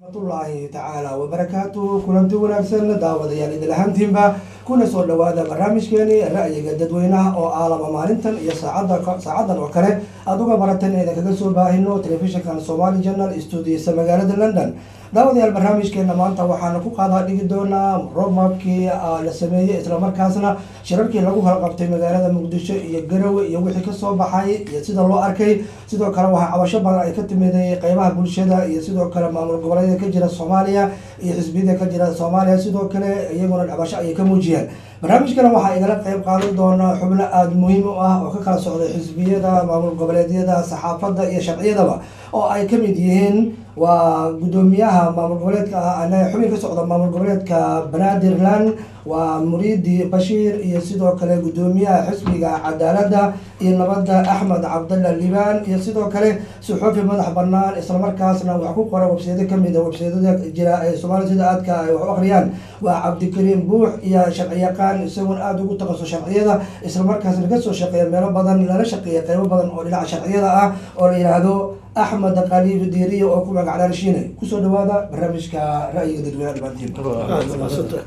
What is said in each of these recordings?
raxmatullaahi tacaala wabarakaatuhu kulanti wanaagsan daawadayaal idil ahaantiinba kuna soo dhawaada barnaamijkeeni ra'yiga dadweynaha oo ah laba maalintan iyo saacada saacadan oo kale aada uga barateen inaydan kaga soo baahino telefishinkan somali journal stuudiosa magaalada london daawadayaal barnaamijkeena maanta waxaana ku qaadaa dhigi doonaa roadmapkii la sameeyey islamarkaasna shirarkii lagu halqabtay magaalada muqdisho iyo garowe iyo wixii kasoo baxay iyo sida loo arkay sidoo kale waxaa cabasho badan ay ka timiday qeybaha bulshada iyo sidoo kale maamul goboleedyada ka jira soomaaliya iyo xisbiyada ka jira soomaaliya sidoo kale iyaguna cabasho ayay ka muujiyeen barnaamijkana waxaa igala qeyb qaadan doona xubno aada muhiim u ah oo ka kala socda xisbiyada maamul goboleedyada saxaafadda iyo sharciyadaba oo ay ka mid yihiin waa guddoomiyaha maamul goboleedka ah xubin ka socda maamul goboleedka banaadirland waa muriidi bashiir iyo sidoo kale guddoomiyaha xisbiga cadaaladda iyo nabadda axmed cabdalla libaan iyo sidoo kale suxuufi madax banaan islamarkaasna wax ku qora websaydo kamid a websaydada jira ee soomaalia sida aadka ay wax u akhriyaan waa cabdikariim buux iyo sharciyaqaan isagoon aada ugu taqaso sharciyada islamarkaasna kasoo shaqeeya meelo badan lala shaqeeya qeybo badan oo dhinaca sharciyada ah oo la yidhaahdo axmed qaliilu diiriya oo ku magac dhaarshiine kusoo dhawaada barnaamijka ra'yiga dadweynaha dhibaantiin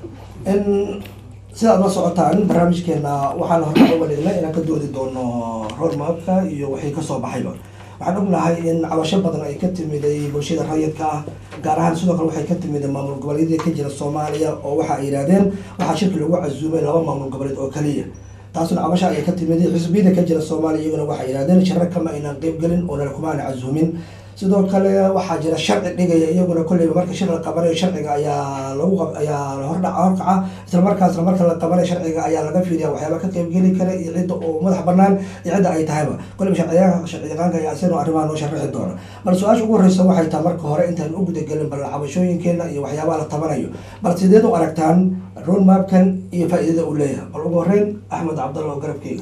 sidaad la socotaan barnaamijkeena waxaan horta uwaleegna inaan ka doodi doono roadmapka iyo waxay kasoo baxayba waxaan ognahay in cabasho badan ay ka timiday bulshada rayidka ah gaar ahaan sidoo kale waxay ka timiday maamul goboleedyada ka jira soomaaliya oo waxa ay yidhahdeen waxaa shirki lagu casuumay laba maamul goboleed oo kaliya taasuna cabasha ayay ka timiday xisbiyada ka jira soomaaliya iyaguna waxay yidhahdeen shirar kama aynaan qeyb gelin oo nala kumaana casuumin sidoo kale waxaa jira sharci dhigaya iyaguna kolleyba marka shir la qabanayo sharciga ayaa lagu ayaa hordhaca horkaca isla markaasna marka la qabanayo sharciga ayaa laga fiiriya waxyaaba ka qeybgeli kara iyo cidda oo madax banaan iyo cidda ay tahayba kolleyba sharciya sharciyaqaanka ayaa isagana arrimaha noo sharixi doona bal su-aasha ugu horreysa waxay tahay marka hore intaan u gudagelin bal cabashooyinkeena iyo waxyaabaha la tabanayo bal sideed u aragtaan roadmapkan iyo faa-iidada uu leeyahay bal ugu horeyn axmed cabdalla oo garabkeyga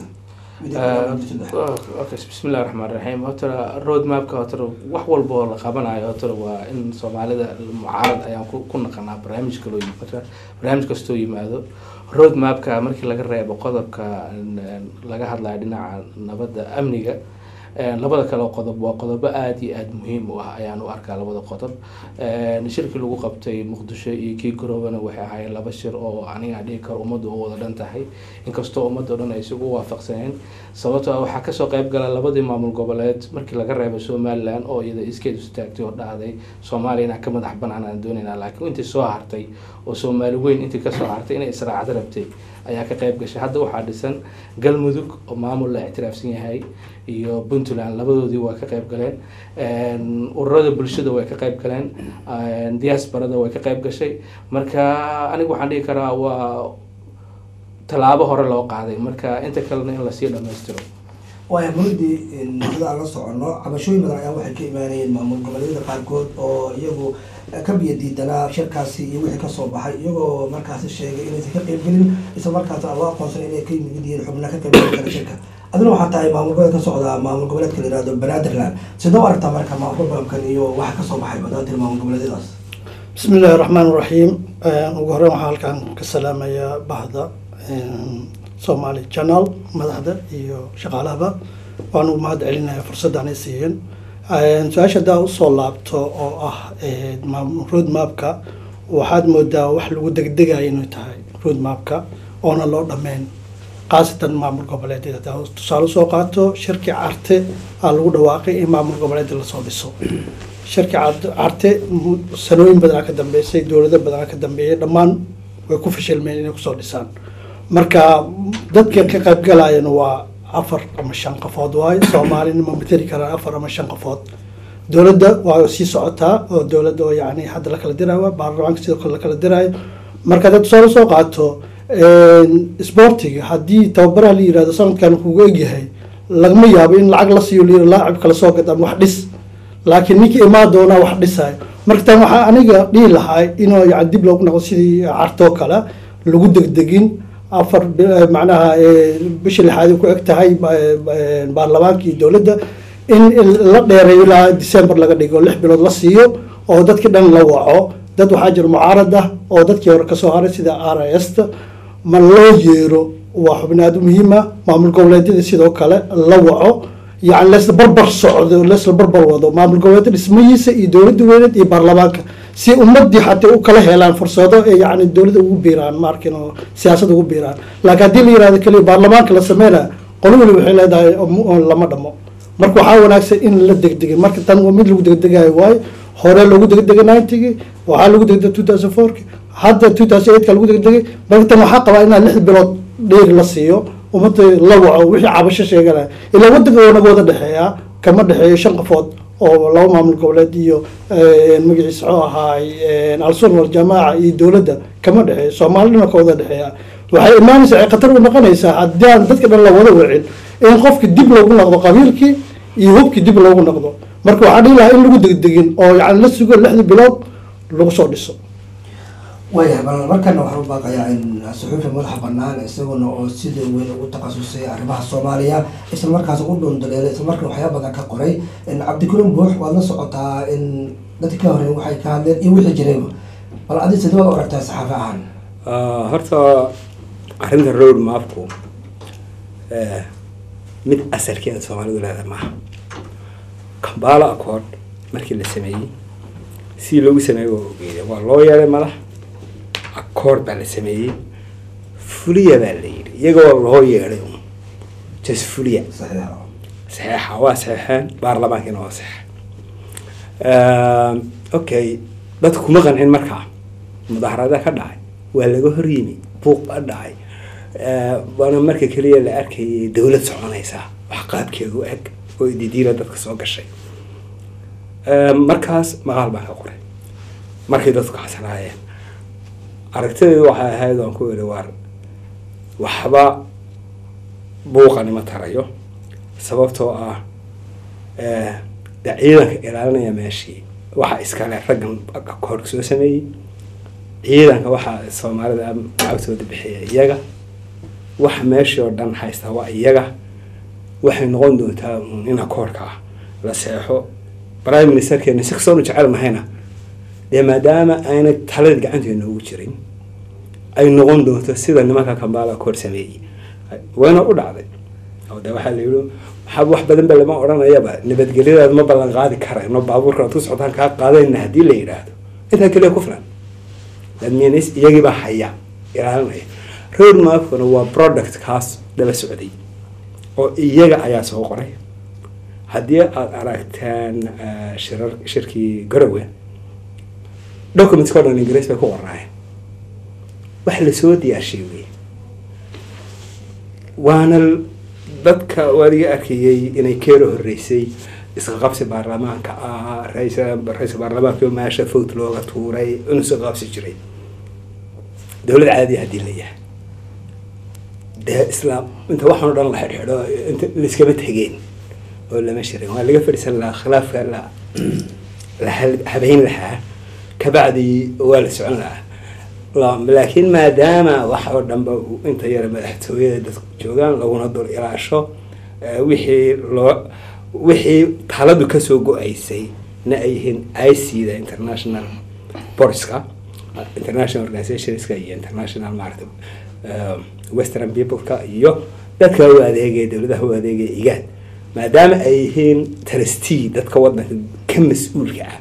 okay bismillahi raxmaan raxiim horta road mapka horta wax walba oo la qabanayo horta waa in soomaalida mucaarad ayaan ku naqanaa barnaamij kaloo marka barnaamij kastoo yimaado road mapka markii laga reebo qodobka laga hadlayo dhinaca nabadda amniga labada kale qodob waa qodobo aada iyo aada muhiim u ah ayaan u arkaa labada qodob shirkii lagu qabtay muqdisho iyo kii garoobana waxay ahaayeen laba shir oo aniga dhihi karo ummadda u wada dhan tahay inkastoo ummadda o dhan ay isugu waafaqsaneen sababtoo ah waxaa kasoo qeyb gala labadii maamul goboleed markii laga reebo somalilan oo iyada iskeed istaagtay oo dhahday soomaaliya inaan ka madax banaan aan doonaynaa laakiin intii soo hartay oo soomaali weyn intii kasoo hartay inay israacdo rabtay ayaa ka qeyb gashay hadda waxaa dhisan galmudug oo maamul la ictiraafsan yahay iyo puntland labadoodii waa ka qeyb galeen ururada bulshada way ka qeyb galeen diasporada way ka qeyb gashay marka aniga waxaan dhihi karaa waa tallaabo hore loo qaaday marka inta kalena in lasii dhamaystiro waaya muridii sida aan la socono cabashooyin badan ayaa waxay ka imaanayeen maamul goboleedyada qaarkood oo iyagu ka biyo diidanaa shirkaasi iyo wixii kasoo baxay iyagoo markaasi sheegay inaysan ka qeybgelin isla markaasna loo aqoonsan inay ka yimid yihiin xubna ka qeybgeli kara shirka adina waxaa tahay maamul goboleed ka socda maamul goboleedka la yihahdo banaadirland sidoo aragtaa marka roadmapkan iyo waxa kasoo baxay badaatir maamul goboleedyadaas bismi illaahi raxmaan raxiim ugu horeyn waxaa halkaan ka salaamayaa bahda somaali channel madaxda iyo shaqaalahaba waan ugu mahad celinaya fursaddan ay siiyeen su-aasha haddaa usoo laabto oo ah road mapka waxaad moodaa wax lagu degdegaya inay tahay road mapka oona loo dhameyn khaasatan maamul goboleedyada haddaa tusaale usoo qaato shirki carte aa lagu dhawaaqay in maamul goboleedya lasoo dhiso shirki carte sanooyin badanaa ka dambeysay dowlado badanaa ka dambeeyay dhammaan way ku fashilmeen inay kusoo dhisaan marka dadka ka qaybgalayana waa afar ama shan qofood waayo soomaalina ma materi karaan afar ama shan qofood dowladda waa sii socotaa oo dowladda oo yani hadda lakala diraayo baarlamaanka sidoo kale lakala diraayo marka dad tusaale soo qaato sportiga haddii tababaraha la yirahdo sanadkan kugu egyahay lagama yaabo in lacag la siiyo layiri laacib kala soo gad ama wax dhis laakiin ninkii imaa doonaa wax dhisayo marka tan waxaa aniga dhihi lahay inuu yani dib loogu noqdo sidii cartoo kale lagu degdegin afar macnaha bisha lixaad ku eg tahay baarlamaanka iyo dowladda in la dheereeyo ilaa december laga dhigo lix bilood la siiyo oo dadkii dhan la waco dad waxaa jira mucaarad ah oo dadkii hore kasoo haray sida r s ta ma loo yeero waa xubin aada u muhiima maamul goboleedyada sidoo kale la waco yani laisla barbar socdo laisla barbar wado maamul goboleedka dhismahiisa iyo dowladda weyneed iyo baarlamaanka si ummadii xatay u kala helaan fursado ee yani dowladda ugu biiraan maarkin oo siyaasada ugu biiraan laakiin haddii la yirahdo keliya baarlamaanka la sameynaya qolo weli waxay leedahay lama dhamo marka waxaa wanaagsan in la degdegin marka tan waa mid lagu degdegayo waayo hore lagu degdegay ninetygii waxaa lagu degdegay two thousand fourki hadda two thousand eightka lagu degdegay marka tan waxaa qabaa inaa lix bilood dheeri la siiyo ummadda la waco wixii cabasho sheeganaya ilaa wadanka wanaga wada dhexeeya kama dhexeeyo shan qofood oo laba maamul goboleed iyo magaciisa xoo ahaay alsun waljamaaca iyo dowladda kama dhexeeyo soomaalidana ka wada dhexeeya waxay imaanaysaa ay khatar u noqonaysaa haddii aan dadka dhan la wada wacin in qofki dib loogu noqdo qabiilkii iyo hubkii dib loogu noqdo marka waxaa dhihi lahaa in lagu degdegin oo yani la sugo lixda bilood lagu soo dhiso waya bal markana waxaan u baaqayaa in suxuufi madaxa banaan isaguna oo sida weyn ugu takhasusay arrimaha soomaaliya isla markaas u dhundaleelay isla markaa waxyaa badan ka qoray cabdikulim buux waad la socotaa in dadki ka horreyn waxay ka hadleen iyo wixii jirayba bal adi sidee waad u aragtaa saxaafi ahaan horta arrinta road mapku mid asalkeeda soomaalidu leedahay maaha kambala accord markii la sameeyey si loogu sameeyey waa ogeeda waa loo yeeday madax accord baa la sameeyey fuliya baa la yidhi iyagoo loo yeeday un just fuliya saxiixa saxeexa waa saxeexeen baarlamaankiina waa saxeex okay dadku kuma qancin markaa mudaharada ka dhacay waa laga hor yimi buuq baa dhacay waana marka keliya la arkayay dowlad soconaysa wax qaabkeedu eg oo ididiila dadka soo gashay markaas maqaal baan ka qoray markay dadku xasanaayeen aragtideedu waxay ahayd waan ku iri waar waxba buuqani ma tarayo sababtoo ah de ciidanka ilaalinaya meeshii waxa iskale raggan koorka soo sameeyey ciidanka waxaa soomaalida lacagtooda bixiya iyaga waxa meeshii oo dhan haysta waa iyaga waxay noqon doontaa ina koorka ah la seexo prime ministerkeena si kastoonu jecel nahayna dee maadaama ayna talada gacanteena ugu jirin ay noqon doonto sida nimanka kambala koor sameeyey wayna u dhacday oo de waxaa la yidhi waxaa wax badan ba lama odhanayaba nabadgelyadaad ma ballan qaadi karayno baabuurka aad ku socotaan kaa qaadayna haddii la yidhaahdo intaa keliya ku filan that means iyagiibaa haya ilaalinaya road mapkuna waa product kaas daba socday oo iyaga ayaa soo qoray haddii aada aragtaan shirar shirkii garowe documentska o dhan ingiriis bay ku qornaayeen wax lasoo diyaarshay wey waana dadka waadiga arkayay inay keero horreysay iska qabsi baarlamaanka ah rais ra-iisul baarlamaanka meesha fowt looga tuuray inuu iska qabsi jiray dowlad caadiya haddii la yahay dee islaam inta waxaan o dhan la xidhxidho inta laiskama tegeen oo lama shirin waa laga fadhiisan lahaa khilaafka la la habeyn lahaa kabacdi waa la socon lahaa laakiin maadaama wax oo dhanba inta yara madaxtooyada dadku joogaan laguna dul ilaasho wixii loo wixii taladu kasoo go-aysay na ay yihiin icda international borska international organizationska iyo international maarata western peopleka iyo dadka u adeegaya dowladaha u adeegaya igaad maadaama ay yihiin trustee dadka wadanka ka mas-uulka ah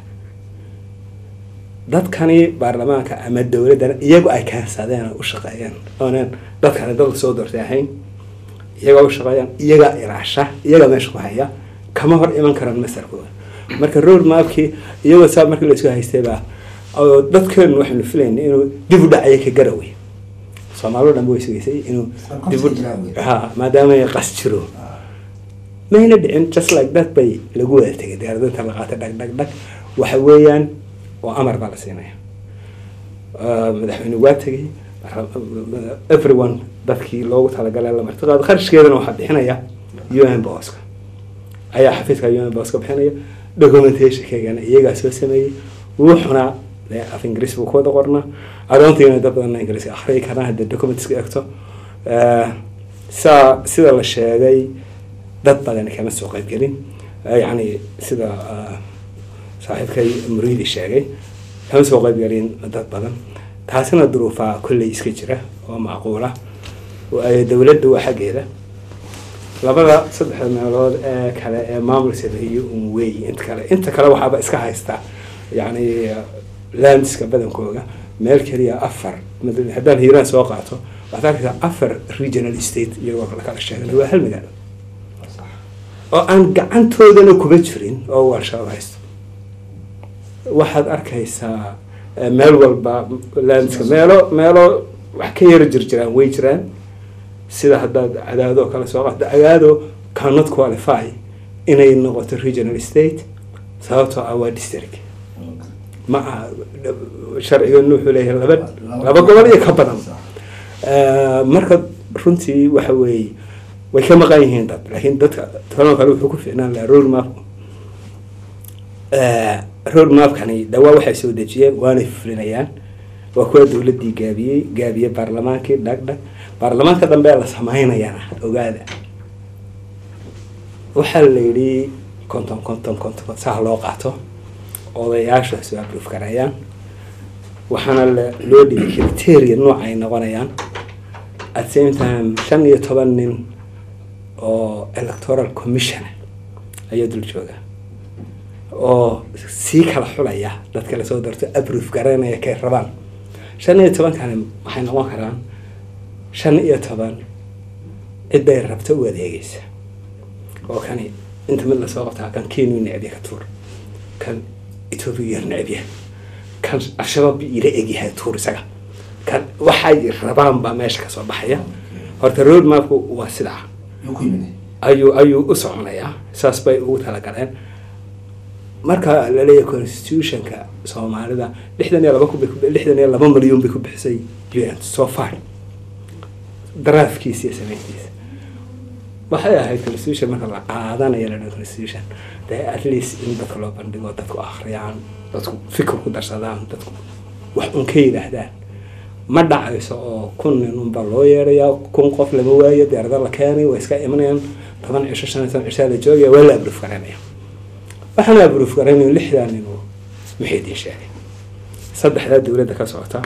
dadkani baarlamaanka ama dowladdana iyagu ay keensadeen oo u shaqeeyeen oonan dadkani dad lasoo doortay ahayn iyagaa u shaqeeyaan iyagaa ilaasha iyagaa meesha ku haya kama hor iman karaan masarkooda marka road mapkii iyagoo saa markii laisku haystay baa oo dadkeenu waxaynu filayna inuu dib u dhacayo ka garaway soomaalida dhanba way sugaysay inuu dib u ha maadaama qas jiro mayna dhicin just like that bay lagu wada tegay diyaaradinta la qaatay dhag dhag dhag waxa weeyaan oo amar baa la siinaya madaxweyne waa tegay everyone dadkii loogu talagalay la martiqaado kharashkeedana waxaa bixinaya u n boska ayaa xafiiska u n boska bixinaya documentationkeegana iyagaa soo sameeyey wuxuna dee af ingiriis buu ku wada qornaa adoontiina dad badanna ingiriiska akhriyi karaan haddii documentska egto saa sida la sheegay dad badan kama soo qaybgelin yacni sida saaxiibkay muriidi sheegay kama soo qaybgelin dad badan taasina duruufaa kolley iska jira oo macquula dowladda waa xaggeeda labada saddexda meelood ee kale ee maamul sameeyey un weey inta kale inta kale waxaaba iska haysta yacni landska badankooga meel keliya afar mad- haddaan hiiraan soo qaato waxaad arkaysaa afar regional state iyagoo la kala sheegay waa hal magaalo oo aan gacantoodana kuma jirin oo uu al-shabaab haysto waxaad arkaysaa eh, meel walba landska meelo meelo wax ka yara jir jiraan way jiraan sida haddaad cadaado kale soo qaado cadaado cannot qualify inay noqoto regional state sababtoo ah waa district ma aha sharcigeenu wuxuu leeyahay laba laba gobol iyo ka badan Eh, marka runtii waxa weeye way ka maqan yihiin dad laakiin dadka tanoo kale wuxuu ku fiicnaan lahaa road map road mapkani dhawaa waxay soo dejiyeen waanay fulinayaan waa kuwa dowladii gaabiyey gaabiye baarlamaankii dhagdhag baarlamaanka dambe la sameynayana ogaada waxaa la yidhi konton konton konton saha loo qaato odayaasha soo abroof garayaan waxaana la loo dhigay criteria nooca ay noqonayaan at same time shan iyo toban nin oo electoral commission ayaa dul jooga oo sii kala xulaya dadka lasoo darto abroof garanaya kay rabaan shan iyo tobankani waxay noqon karaan shan iyo toban ciday rabto u adeegeysa oo kani inta mid lasoo qabtaa kan kenya necbiya ka tuur kan ethoopia yar necbiya kan al-shabaab ila egyahay tuur isaga kan waxay rabaan baa meesha kasoo baxaya horta road mapku waa sidaa ayuu ayuu u soconayaa saas bay ugu talagaleen marka la leeyahay constitutionka soomaalida lixdan iyo laba ku lixdan iyo laba milyan bay ku bixisay un so far daraafkiisa iyo samayntiisa waxay ahayd constitution marka la qaadanayo la dhaho constitution de at least in dadka loo bandhigo dadku akhriyaan dadku fikir ku darsadaan dadku wax un ka yidhaahdaan ma dhacayso oo kun nin unba loo yeedhayaa kun qof lama waayo diyaarada la keenay way iska imanayaan toban cisho shan iyo toban cishaa la joogaya waa la abruuf garanaya waxaan la abruuf garanayo lixdaa nin uu muxiidiin sheegay saddexdaa dowladda ka socota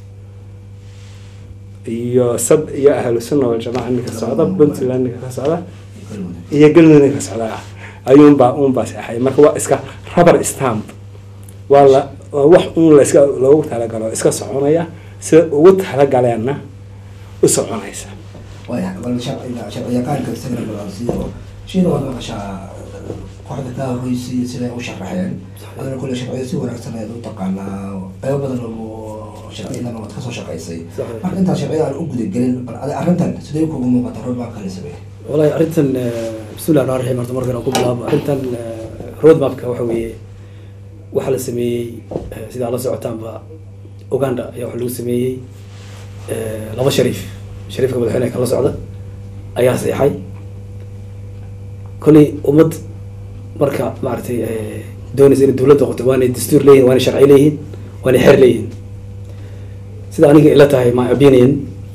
iyo sad iyo ahlu sunna waljamaaca ninka socda puntland ninka ka socda iyo galmudug ninka socda ah ayuunbaa uunbaa seexay marka waa iska rubber stamp waa la waa wax uun la iska loogu talagalo iska soconaya sida ugu talagaleenna u soconaysa waya bal sharciga sharciyaqaanka isagana balansiyo shida waad maqashaa kooxda ka horreysay siday u sharaxeen adana kule sharciyo si wanaagsan ayaad u taqaanaa qaybo badan oo sharciyadan waad kasoo shaqaysay marka intaan sharciyada aan u gudagelin bal adi arrintan sidee kugu muuqata roadmapka la sameeyey والله أرنتن بسم الله الرحمن الرحيم مرة مرة أقول بلاب أرنتن رود ماب كوحوي waxa la sameeyey sida ala socotaanba uganda ayaa waxa lagu sameeyey laba shariif shariifka madaxweyneha kala socda ayaa seexay kolley ummad marka maaragtay doonaysa inay dowladda qoto waanay dastuur leeyihin waanay sharci leeyihiin waanay xer leeyihiin sida aniga ila tahay my opinion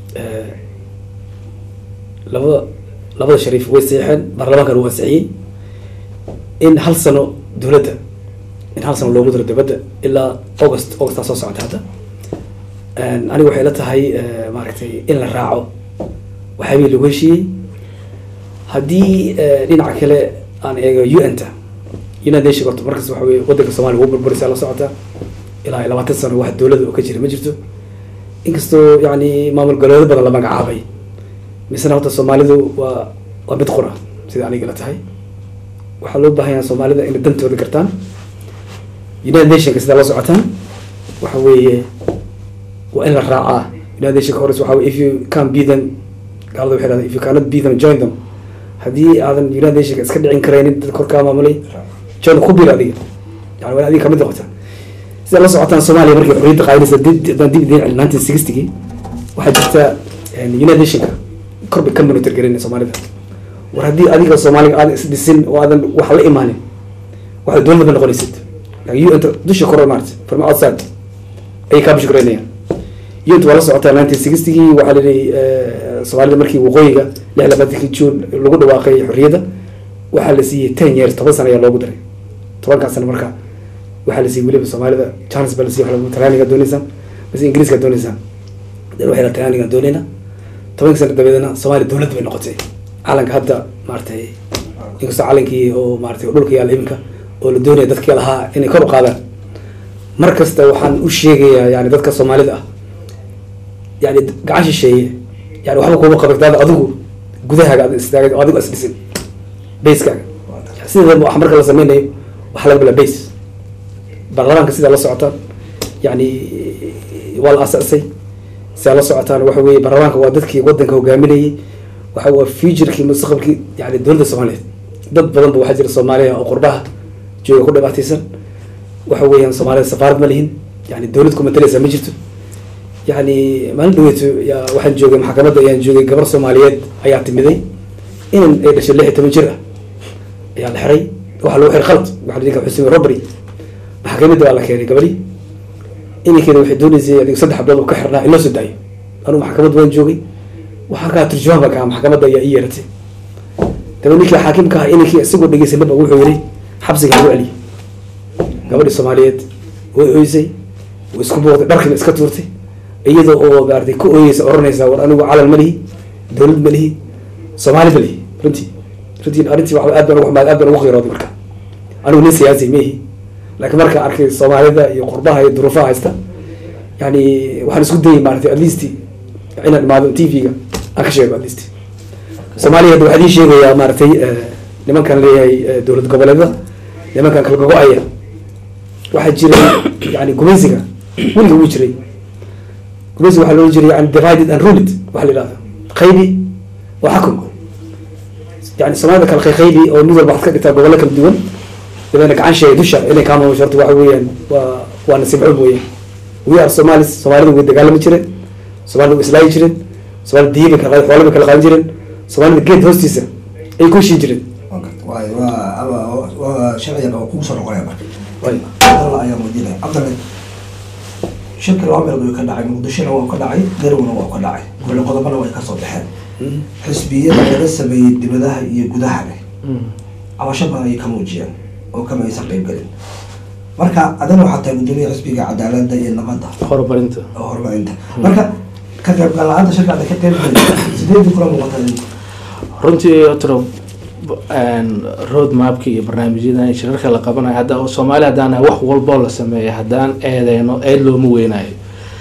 labada labada shariif way seexeen baarlamaankana waa ansixiyey in hal sano dowladda in hal sano loogu diro dibadda ilaa august augustaa soo socota hadda aniga waxay la tahay maaragtay in la raaco waxyaabihii lagu heshiiyey haddii dhinaca kale aan eego u n ta united nation horta markas waxa weye waddanka soomaliya ugu burburaysaa la socota ilaa iyo labaatan sano wax dowladda oo ka jira ma jirto inkastoo yani maamul goleedo badan la magacaabay misena horta soomaalidu waa waa mid qura sida aniga la tahay waxaa loo baahan yahay soomaalida inay dantooda gartaan united nationka sidaa la socotaan waxa weeye waa in la raacaa united nationka hores waxa weye if you can be them gaalada waxay dhahdaa if you cannot be them join them haddii aadan united nationka iska dhicin karaynin dad korkaa maamulay join ku bir adiga yani waa adiga kamid noqota sidaa la socotaan soomaaliya markay xorriyadda qaadinaysa haddaan dib idiin celin nineteen sixtygii waxaa jirta united nationka kor bay ka monitor garin soomaalida war haddii adiga soomaaliga aadan isdhisin oo aadan wax la imaanin waxaad dowladda ba noqonaysid un dusha kore maarata from outside ayay kaa bushgaraynayaan unt waa la socotaa nineteen sixtygii waxaa lihi soomaalida markii waqooyiga lix labaatankii june lagu dhawaaqay xorriyadda waxaa la siiyey ten years toban sana ayaa loogu daray tobankaa sana marka waxaa la siiyey weliba soomaalida chance baa la siiyey waa talyaaniga dooneysaan mase ingiriiska dooneysaan dan waxay la talyaaniga dooneyna tobanka sana dabeedna soomaaliya dowladda bay noqotay calanka hadda maaragtay inkastoo calankii oo maaragtay dhulka yaalla iminka oo la doonaya dadkii lahaa inay kor u qaadaan mar kasta waxaan u sheegayaa yani dadka soomaalida ah yani gacan shisheeye yani waxba kuma qabagtaada adigu gudahaaga ad istaagay oo adigu isdhisin baskaaga sideeda wax marka la sameynayo waxa laga bilaa base baarlamaanka sidaa la socotaan yani waa la asasay sidaa la socotaan waxa weye baarlamaanka waa dadkii wadanka hogaaminayay waxa waa futurkii mustaqbalkii yani dowladda soomaaliyeed dad badan ba waxaa jira soomaaliya oo qurbaha jooga ku dhibaataysan waxa weeyaan soomaalida safaarad ma lihin yani dowlad ku matalaysa ma jirto yani maalin dhaweeto yaa waxaan joogay maxkamadda ayaan joogay gabar soomaaliyeed ayaa timiday inan ay dhashay lix iyo toban jir ah ayaa la xiray waxa lagu xiray qalad waxa la yidhi xuseen robbery maxkamadda waa la keenay gabadhi inankeeda waxay dooneysay adiga saddex bilood oo ka xirnaa in loo soo daayo anugu maxkamad waan joogay waxaan kaa turjumaan baan kaa maxkamadda ayaa ii yeeratay daba ninkii xaakimka ah inankii isagoo dhegeysanaba wuxuu yidhi xabsiga lagu celiyay gabadhii soomaaliyeed way oysay way isku booqday dharkiina iska tuurtay iyada oo maaragtay ku ooyeysa oranaysa war anigu calan ma lihi dowlad ma lihi soomaali ma lihi runtii runtii arrintii waxba aad baan ugu xumaad aad baan ugu qiirooday marka anigu nin siyaasi ma ihi laakiin markaan arkay soomaalida iyo qurbaha iyo duruufaha haysta yani waxaan isku dayay maaragtay at least inaan imaado t v-ga aan ka sheego at least soomaaliya hadda waxaa idiin sheegayaa maaragtay nimankan leeyahay dowlad goboleedada nimankan kala gogo-aya waxaa jiray yani gumaysiga weliga wuu jiray gumaysiga waxaa loola jiray yani divided and ruled waxa la yidhahda qaybi oo xakun yani soomaalida kale qayqaybi oo mid walba waxad ka dhigtaa gobollo kala duwan dabeena gacan sheegay dusha inay kaa maamusho horta waxa weeyaan waa waa nasiib xub weeyaan we are somalis soomaalida way dagaalami jireen soomaalida way islaayi jireen soomaalida diiba kala qaad xoolaba kala qaadan jireen soomaalida geed hoostiisa ay ku heshiin jireen waay waa waa waa sharcigan oo kugu soo noqonaya marka Waay. alla ayaa muujinaya cabdalle shirka laba meelood way ka dhacay muqdishona waa ka dhacay garawna waa ka dhacay kule qodobana way kasoo baxeen xisbiyada laga sameeyey dibadaha iyo gudaha leh cabasho badan ayay ka muujiyeen oo kama aysan qayb gelin marka adana waxaa tahay gudoomiya xisbiga cadaaladda iyo nabadda horumarinta oo horumarinta marka ka qaybgal la-aanta shirka ada ka qayb gelin sideedii kula muuqata idinku runtii otro road mapka iyo barnaamijyadan shirarka la qabanayo hadda soomaali haddaan wax walboo la sameeyo haddaan eedeyno eed looma weynayo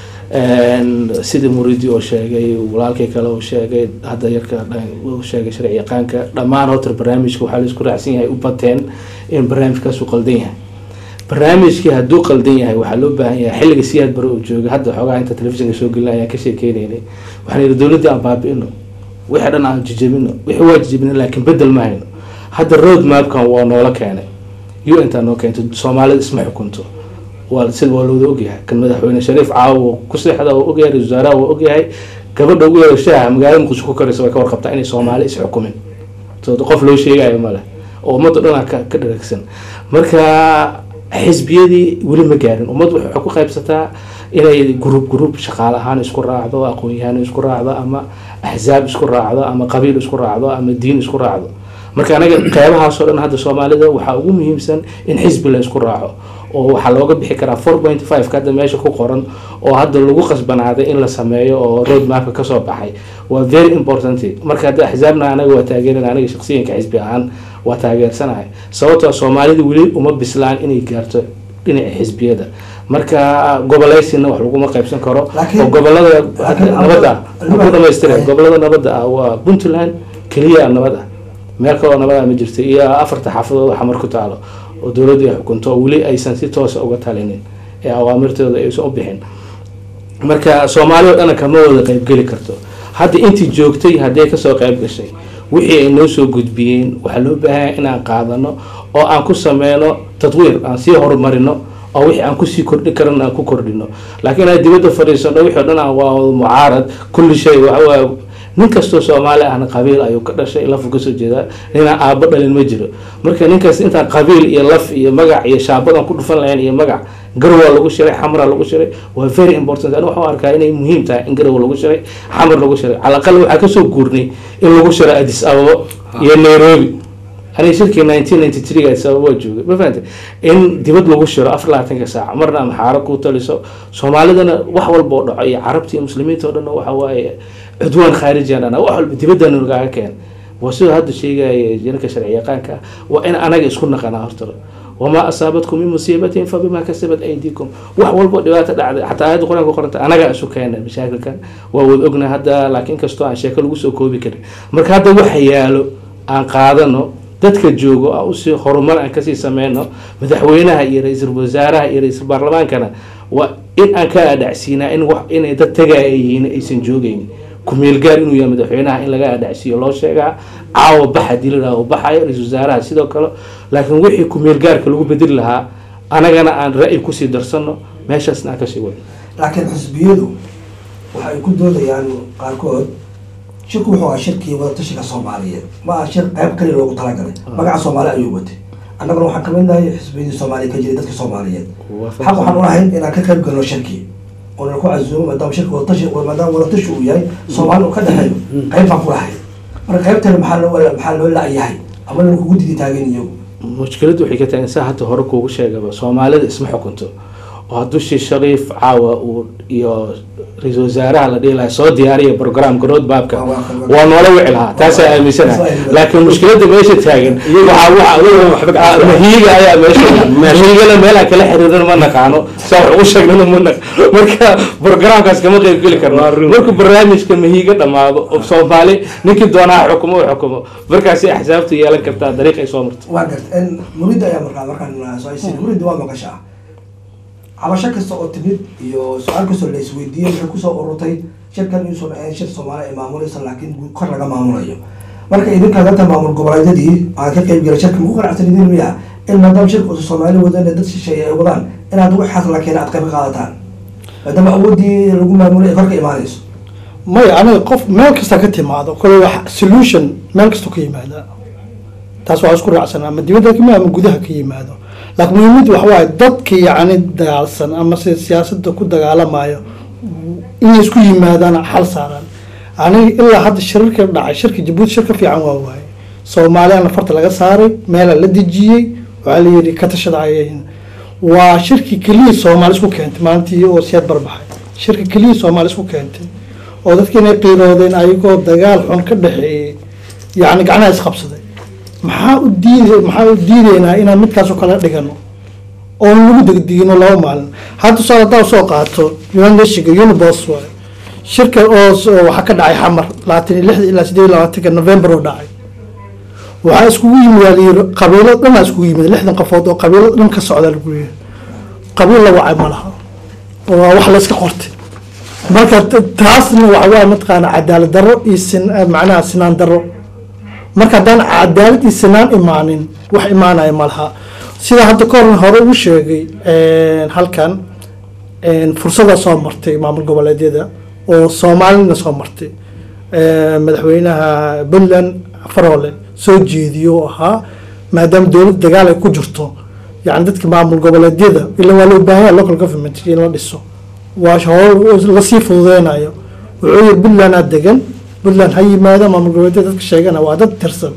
sidii muridi oo sheegay walaalkii kale uu sheegay hadda yarka uu sheegay sharci yaqaanka dhammaan horta barnaamijka waxaa laisku raacsan yahay u bateen in barnaamijkaas uu qaldan yahay barnaamijkii hadduu qaldan yahay waxaa loo baahan yahay xilliga siyaad bare uu joogay hadda xoogaa inta telefishinka soo gelina ayaan ka sheekeynaynay waxaan yidhi dowladdii aan baabi'ino wixii dhan aan jijabino wixii waa jijabino laakiin bedel ma hayno hadda road mapkan waa noola keenay u intaa noo keento soomaalida isma xukunto waa sida waa looda ogyahay kan madaxweyne shariif caawo ku seexda waa ogyahay ra-isul wasaaraha waa ogyahay gabadha ugu yeerashaha magaalada muqdisho ku karaysa way ka warqabtaa inay soomaali is xukumin so qof loo sheegayo male oo ummadda dhanaa ka ka dharagsan marka xisbiyadii weli ma gaarin ummad waxay ku qaybsataa inay gruub gruub shaqaale ahaan isku raacdo aqoon-yahaan isku raacdo ama axzaab isku raacdo ama qabiil isku raacdo ama diin isku raacdo marka anaga qeybahaasoo dhan hadda soomaalida waxaa ugu muhiimsan in xisbi la isku raaco oo waxaa looga bixi karaa four point five ka hadda meesha ku qoran oo hadda lagu qasbanaaday in la sameeyo oo road mapka kasoo baxay waa very important marka hadda axzaabna anaga waa taageeran aniga shaksiyanka xisbi ahaan waa taageersanahay sababtoo soomaalida weli uma bislaan inay gaarto dhinaca xisbiyada marka goboleysina wax laguma qaybsan karo Laakiin- oo gobolada laakiin- nabadda aan ku dhamaystira Ay. gobolada nabadda ah waa puntland keliya nabad ah meel kaloo nabad ah ma jirta iyo afarta xaafadood xamar ku taalo oo dowladdu ay xukunto oo weli aysan si toosa uga talinin ee awaamirtooda aysan u bixin marka soomaali oo dhana kama wada qaybgeli karto hadda intii joogtay hadday kasoo qayb gashay wixii ay noo soo gudbiyeen waxaa loo baahanya inaan qaadano oo aan ku sameyno tadwiir aan sii horumarino oo wixii aan kusii kordhi karana aan ku kordhino laakiin aan dibadda fadhiisano wixii o dhan aan waa wada mucaarad kulli shay waxawaa nin kastoo soomaali ahna qabiil ayuu ka dhashay lafu kasoo jeedaa ninaan aabo dhalin ma jiro marka ninkaas intaan qabiil iyo laf iyo magac iyo shaabadan ku dhufan lahayn iyo magac garwaa lagu shiray xamraa lagu shiray waa very important ani waxaan arkaa inay muhiim tahay in garwa lagu shiray xamar lagu shiray cala aqal waxaa kasoo guurnay in lagu shiray addis ababo iyo nairobi aniga shirkii nineteen ninety three addis ababa waa joogay ma fahantay in dibad lagu shiro afar labaatanka saac marna ama xaaro ku taliso soomaalidana wax walba oo dhaco iyo carabta iyo muslimiinta oo dhan waxa waaye cudwaan khaarijiyan dhana wax walba dibadana nagaaga keen waa sidoo hadda sheegaya jinaka sharci yaqaanka ah waa in anaga isku naqanaa horta wamaa asaabatkum min musiibatin fabimaa kasabat aydikum wax walbo dhibaato dhacday xataa aayadda qur-aanka qoranta anagaa isu keena mashaakilkan waa wada ogna hadda laakiin kastoo aan sheeko lagu soo koobi karin marka hadda waxa yaalo aan qaadano dadka joogo aan usii horumar aan kasii sameyno madaxweynaha iyo ra-iisul wasaaraha iyo ra-iisul baarlamaankana waa in aan ka adhacsiinaa in wax inay dad tagaya ay yihiin aysan joogeynin kumeel gaar inuu yahay madaxweynaha in laga adhacsiiyo loo sheegaa caawa baxa dililaa uu baxayo ra-iisul wasaaraha sidoo kale laakiin wixii kumeel gaarka lagu bedeli lahaa anagana aan ra-y kusii darsano meeshaasna aan kasii wado laakiin xisbiyadu waxa ay ku doodayaan qaarkood shirku wuxuu ahaa shirkii wadatashiga soomaaliyeed ma aha shir qayb kaliya loogu talagalay magaca soomaali ayuu watay annaguna waxaan kamid nahay xisbiyadii soomaaliya ka jiray dadka soomaaliyeed xaq waxaan ulahayn inaan ka qayb galno shirkii oona ku casuumo maadaama shirka wadatashi maadaama wadatashi uu yahay soomaali uu ka dhexeeyo qayb baan kulahay marka qaybtani maxaa loo maxaa loo la-yahay ama lan kugu didi taagan iyagu mushkiladdu waxay ka tahay saa hadda hore kuugu sheegaba soomaalida isma xukunto oo hadduu shii shariif caawa uu iyo ra-iisul wasaaraha la dhihi lahaa soo diyaariya programka roadmapka waa noola wici lahaa taasaa aaminsanaha laakiin mushkiladda meesha taagan waxaa waxa mahiiga ayaa meesha mahiigana meelaan kala xiriiran ma naqaano saa wax ugu sheegnana ma naq marka programkaas kama qeyb geli karno markuu barnaamijka mahiiga dhamaado oo soomaali ninkii doonaa xukumo u xukumo markaasi axsaabtu yeelan kartaa dariiq ay soo marto waa garta murida ayaa markaa markaan soo murida waa maqashaa cabasho kasta oo timid iyo su-aal kastoo la isweydiiyey waxay kusoo ururtay shirkan inuusan ahayn shir soomaali ay maamulaysa laakiin kor laga maamulayo marka idinka danta maamul goboleedyadii aan ka qeyb galay shirka muku qanacsan idin miya in maadaama shirka uusan soomaali wadan dad shisheeye ay wadaan inaad waxaas la keena aad qayb ka qaadataan maadaama awoodii lagu maamulay ay kor ka imaanayso maya aniga qof meel kasta ka timaado kole wax solution meel kastoo ka yimaada taas waa isku raacsan ama dibadda ka yimaado ama gudaha ka yimaado laakiin muhiimaddu waxa waaye dadka yacni dagaalsan ama si siyaasadda ku dagaalamayo inay isku yimaadaan xal saaraan aniga ilaa hadda shirarka dhacay shirka jabuuti shir ka fiican waa waaye soomaaliyana farta laga saaray meela la dejiyey waxaa la yidhi ka tashada ayayn waa shirkii keliya soomaali isku keentay maalintii oo siyaad barbaxay shirka keliya soomaali isku keentay oo dadka inay qiiroodeen ayagoo dagaal xun ka dhexeeyey yacni gacnaha isqabsaday maxaa u diid maxaa u diideynaa inaan midkaasoo kale dhigano oon lagu degdegino laba maalin hadda soo haddaa soo qaato unashiga unibos waay shirka oo waxaa ka dhacay xamar labaatan iyo lixda ilaa sideed iyo labaatanka november oo dhacay waxaa iskugu yimid waa layiri qabiilo dhanaa iskugu yimid lixdan qofood oo qabiilo dhan ka socda lagu yiri qabiil la wacay ma laha waa wax la iska qortay marka taasna waxa waa mataqaana cadaalad darro iyo sin macnaha sinaan darro marka haddaan cadaalad iyo sinaan imaanin wax imaanaya ma laha sida hadda ka hor hore ugu sheegay halkan fursada soo martay maamul goboleedyada oo soomaalina soo martay madaxweynaha puntland faroole soo jeediyo oo ahaa maadaama dowlad dagaal ay ku jirto yani dadka maamul goboleedyada ila waa loo baahanya local government in la dhiso waa howl lasii fududeynayo wuxuu yiri puntland aa degan puntland ha yimaada maamul goboleedyada dadka sheegana waa dad tirsan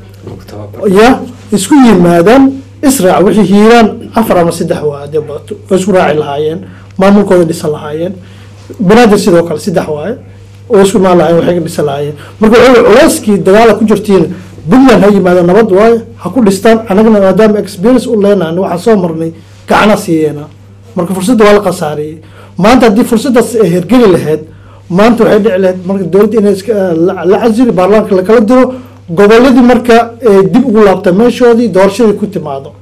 ya isku yimaadaan israac wixii hiiraan afar ama saddex waa dee badato oo isku raaci lahaayeen maamulkooda dhisan lahaayeen banaadir sidoo kale saddex waaye oo isku imaan lahayen waxay ka dhisan lahaayeen marka wuxuu culeyskii dagaala ku jirtiin puntland ha yimaado nabad waaye ha ku dhistaan anagana maadaama experience u leenahan waxaan soo marnay gacana siiyeena marka fursadda waa la khasaariyey maanta haddii fursaddaas ay hergeli lahayd maanta waxay dhici lahayd marka dowladda inay iska la casili baarlamaanka lakala diro goboladii marka dib ugu laabta meeshoodii doorashadii ku timaado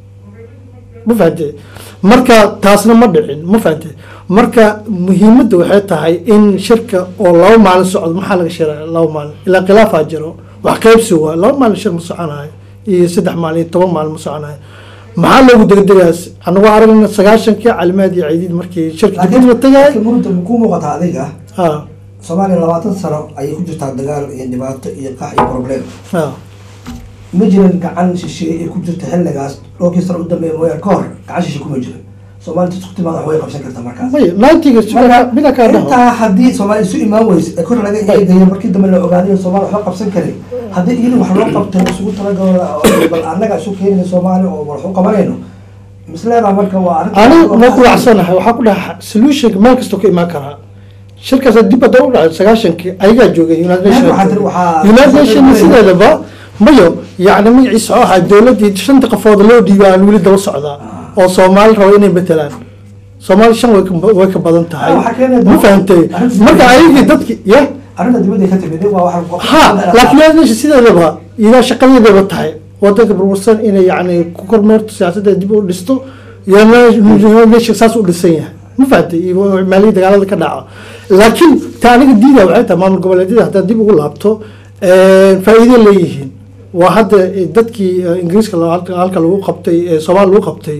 ma fahante marka taasna ma dhicin ma fahante marka muhiimadda waxay tahay in shirka oo laba maalin socdo maxaa laga shiraya laba maalin ilaa khilaafaa jiro wax qaybsi waa laba maalin shir ma soconayo iyo saddex maalin iyo toban maalin ma soconayo maxaa loogu degdegaas anagoo aragna sagaashankii calimaad iyo ciidiid markii shirka dibadda la tagay murida ku muuqata adiga ha soomaaliya labaatan sano ayay ku jirtaa dagaal iyo dhibaato iyo qax iyo problem ha ma jirin gacan shisheeye ay ku jirta xilligaas dhowrkii sano u dambeeya mooyaan ka hor gacan shishe kuma jirin soomaaliya isku timaada wax way qabsan kartaa markaas maya ninetiga bila kaa dhaho intaa haddii soomaaliya isu imaan weyse ee kor laga eegayo markii dambe la ogaadayo soomaaliya waxba qabsan karin haddii iyada wax loo qabto isugu talagalo bal annaga isu keenina soomaaliya oo wax u qabanayno misleedaa marka waa arrin aniga ma ku raacsanahay waxaa ku dhaha solutionka meel kastoo ka imaan karaa shirkaas dib hadda u dhacay sagaashankii ayagaa joogay united Waxaa nations tiri waxaa- united nations sideedaba mayo yacni magaciisa oo ahaa dowladdii shanta qafood loo dhiibay aan weli daba socdaa oo soomaali rabo inay betelaan soomaali shan way ka- way ka badan tahay Ah, waxaa keenaya ma fahantay arrinta- marka ayagii dadki ya arrinta dibadda ka timid waa waxa ha laakiin united nations sideedaba idaa shaqadeedaba tahay wadanka burbursan inay yacni ku kormeerto siyaasadda dib u dhisto iyo nation saas u dhisan yahay ma fahamtay iyo maalihii dagaalada ka dhaco laakiin ta aniga diida waxay tahay maamul goboleedyada haddaad dib ugu laabto faa'iido leeyihiin waa hadda dadkii eh, ingiriiska la- halka halka lagu qabtay eh, soomaali lagu qabtay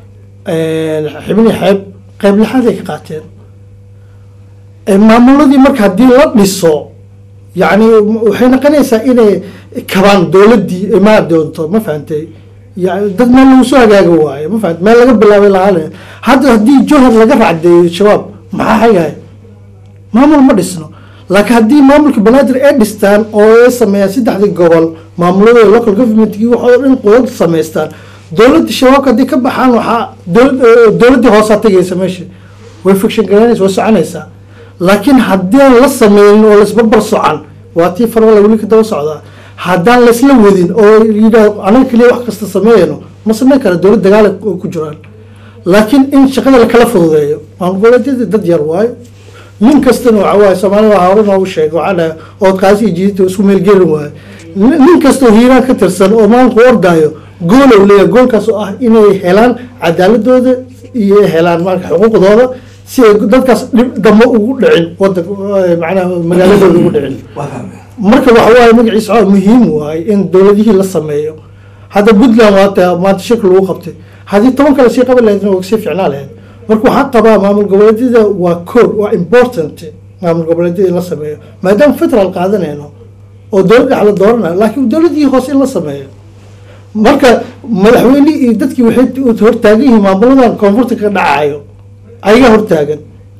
xibnii xeeb qayb lixaad ay ka qaateen Eh, maamuladii marka haddii la dhiso yani waxay noqonaysaa inay kabaan dowladdii imaan doonto ma fahantay yani dad meel lagu soo hagaaga waayo ma fahantay meel laga bilaabay lahaale hadda haddii johar laga racdeeyo shabaab maxaa hagaaya maamul ma dhisno laakiin haddii maamulka banaadir ay dhistaan oo ay sameeyaan saddexdii gobol maamuladooda local governmentkii waxoo dhan qodob samaystaan dowladda shabaabka haddii ka baxaan waxaa dowlad- eh, dowladdii hoosaa tegaysa meesha way fiction garanaysa way soconaysaa laakiin haddii aan la sameynin oo laisbarbar socan waa tii farwala weli ka daba socdaa haddaan laisla wadin oo yidhaah anaga keliya wax kasta sameeyano ma sameyn kara dowlad dagaal ay ku jiraan laakiin in shaqada lakala fududeeyo maamul goboleedyada dad yar waayo nin kastana waxa waaye soomaalida waa hore noogu sheegay waxaa dhahay ood kaasi iyo jiidita isku meelgelin waayo nin nin kastoo hiiraan ka tirsan oo maalinka u ordaayo gool uu leeyahay goolkaas oo ah inay helaan cadaaladooda iyo ay helaan marka xuquuqdooda si ay dadkaas dhib dambe ugu dhicin wadanka eh, macnaha magaaladooda ugu dhicin waa fahmay marka waxa waaye magaciisa waa muhiim waaye in dowladihii la sameeyo hadda puntland waata maanta shirka lagu qabtay haddii toban kale sii qaban lahayd waa sii ficnaa lahayd marka waxaa qabaa maamul goboleedyada waa core waa important maamul goboleedyada in la sameeyo maadaama federal qaadanayno oo dowlad dhex la dooranayo laakiin dowladihii hoose in la sameeyo marka madaxweynihii iyo dadkii waxay hortaagan yihiin maamuladan koonfurta ka dhacayo ayagaa hortaagan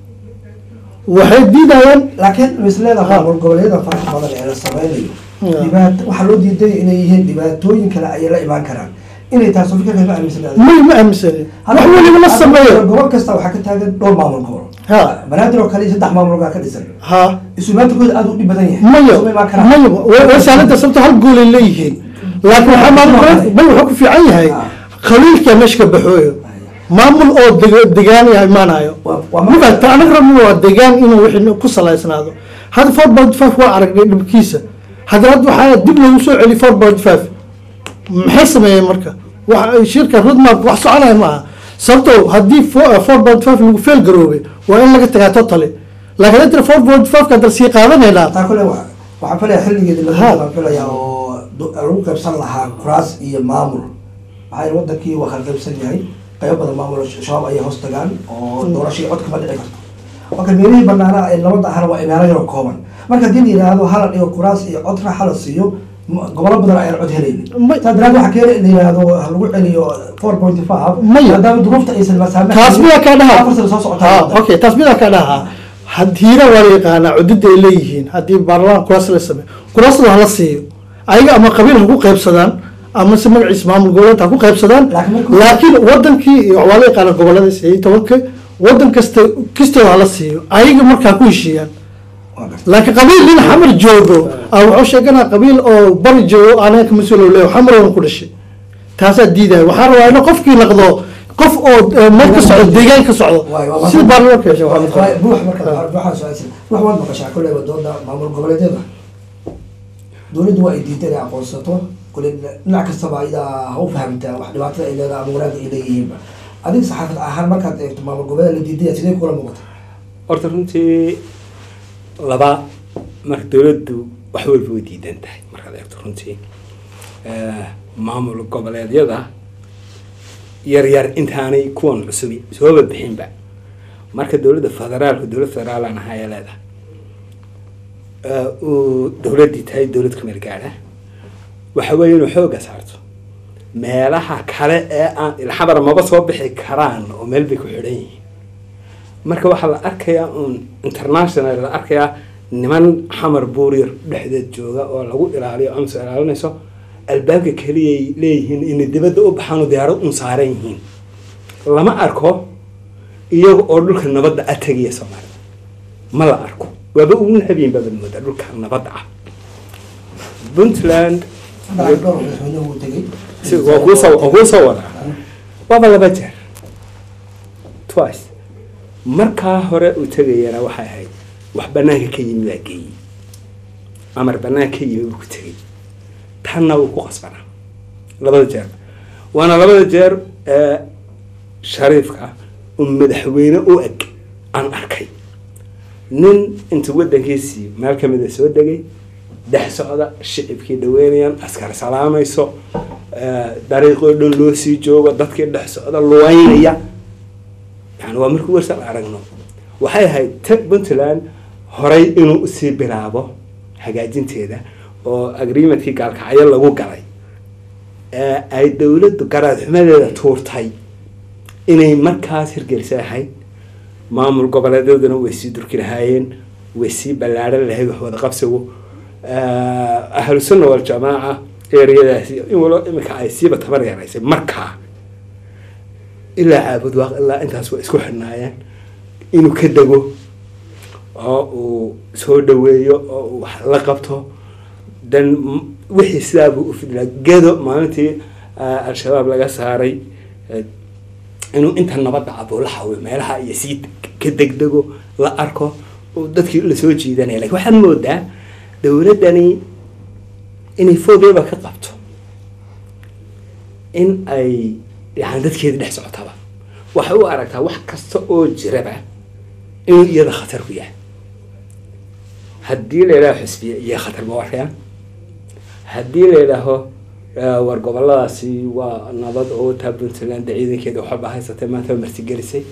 waxay diidayaan laakiin misleeda maamul goboleedyada faraha badan ee la sameynayo Ya. dhibaat waxaa loo diiday inay yihiin dhibaatooyin kale ayay la imaan karaan inay taasoo fikirka ma aaminsan may ma aaminsanin wax weliba la sameeyo gobol kasta waxaa ka taagan dhowr maamul gobol Ha. banaadir oo kale iyo saddex maamul baa ka dhisan ha isumaantakooda aad u dhib badan yahay mayo Isuma imaan karaan. mayo wa- way saalinta sababto hal goolay leeyihiin laakiin waxaa maamul goboleed may wuxuu ku fiican yahay Ah. khaliilka meesha ka baxooyo maamul oo deg- degaan ya imaanayo Waa- waa marka marka- ta anaga rabno waa degaan inuu wixii ku salaysnaado hadda four point five waa aragnay dhibkiisa hadda hadda waxaa dib lagu soo celi four point five maxay sameeyeen marka wax shirka roadmap wax soconaya maaha sababto haddii four point five lagu fail garoobay waa in laga tagaa totally laakiin hadda four point five ka hadda sii qaadanaynaa taa kule wa- waxaan filaya xilligeedii Ha. laga filaya oo do- lagu qaybsan lahaa kuraas iyo maamul waxaa yidhi wadankii waa kala qaybsan yahay qaybo badan maamul shabaab ayay hoos tagaan oo doorashii cod kama dhici karto marka meelihii banaana ay labada ahna waa imaano yaroo kooban marka haddii la yidhaahdo hala dhigo kuraas iyo cod raaxa la siiyo m- gobolo badan ayaan cod helaynin Ma- taa daraad waxaa keena in la yidhaahdo ha lagu celiyo four point five Maya. maadaama duruufta aysan masaamax taas miyaa kaa dhaha afar sano soo Ha, socota okay taas miyaa kaa dhaha had- hiira waa la yaqaanaa cudida ay leeyihiin haddii baarlamaan kuraas la sameeyo kuraasada hala siiyo ayaga ama qabiil ha ku qaybsadaan ama se magaciisa maamul goboleed ha ku qaybsadaan Laakiin markuu- laakiin wadankii waa la yaqaana gobolada sideed iyo tobanka wadan kasta kastooda hala siiyo ayaga markaa ku heshiiyaan Waa gartay. laakiin qabiil nin xamar joogo ah wuxuu sheeganaa qabiil oo bari joogo anaga ka mas-uul leeyo xamar ku dhashay taasaa diidaya waxaa rabaa inuu qofkii naqdo qof oo eh, meel ka socdo deegaan ka socdo Waay, waa- sida baarlamaanka yeesha Waa- waxaa waa- buux marka buuxaa su-aalsan buux waad maqashaa kolleyba dooda maamul goboleedyada dowladdu waa ay diiday inay aqoonsato kule dhinac kastaba ayadaa ha u fahamtaa wax dhibaatada ay leedahay ama wanaagga ay leeyihiinba adiga saxaafad ahaan markaad eegto maamul goboleeda la diidaya sidee kula muuqata horta runtii laba marka dowladdu wax walba way diidan tahay markaad eegto runtii Eh, maamul goboleedyada yar yar intaanay kuwan cusubi sooba bixinba marka dowladda federaalku dowlad federaalan ahaya leedahay Eh, uu dowladdii tahay dowlad ku meel gaadha waxa weeye inuu xooga saarto meelaha kale ee aan ilxamar maba soo bixi karaan oo meel bay ku xidhan yihiin marka waxaa la arkayaa uun international la arkayaa niman xamar buuryar dhexdeed jooga oo lagu ilaaliyo amso ilaalinayso albaabka keliyay leeyihiin inay dibadda u baxaan oo diyaarad un saaran yihiin lama arko iyaga oo dhulka nabadda a tegiya soomaalida ma la arko waaba ugu habeen baabad moodaa dhulka nabadda ah puntland hadda dhowr madaxweynuhu uu tegey si waa kuusoo waa kuusoo wadaa waaba laba jeer twice markaa hore uu tegayana waxay ahayd wax banaanka ka yimi baa geeyey amar banaanka ka yimi buu ku tegey tanna wuu ku qasbanaa labada jeer waana labada jeer ee shariifka uu madaxweyne u eg aan arkay nin intuu waddankiisii meel ka mida soo degay dhex socda shicibkii dhaweynayaan askar salaamayso dariiqoo dhan loo sii joogo dadkii dhex socda luweynaya yani waa markuu warsan aragno waxay ahayd ta puntland horay inuu usii bilaabo hagaajinteeda oo agreementkii gaalkacyo lagu galay ee ay dowladdu garaad xumadeeda tuurtay inay markaas hirgelisa ahayd maamul goboleedyaduna way sii durki lahaayeen way sii ballaadhan lahayd wax wada qabsigu ahlu sunna waljamaaca ereyadaasi in walo iminka ay siiba tabar yaraysay markaa ilaa caabud waaq ilaa intaas waa isku xidhnaayeen inuu ka dego oo uu soo dhaweeyo oo uu wax la qabto dan wixii sidaabuu u fidlaa gedo maalintii al-shabaab laga saaray inuu inta nabadda abuu la xawiyo meelaha iyo sii ka degdego la arko oo dadkii lasoo jiidanaya lakin waxaad moodaa dowladdani inay fogeeba ka qabto in ay yani dadkeeda dhex socotaba waxay u aragtaa wax kasta oo jiraba inuu iyada khatar ku yahay haddii la yidhaho xisbiya iyo khatar ma u arkayaan haddii la yidhaaho war goboladaasi waa nabad oo wataa puntland ciidankeeda waxba haysatay maanta martigelisay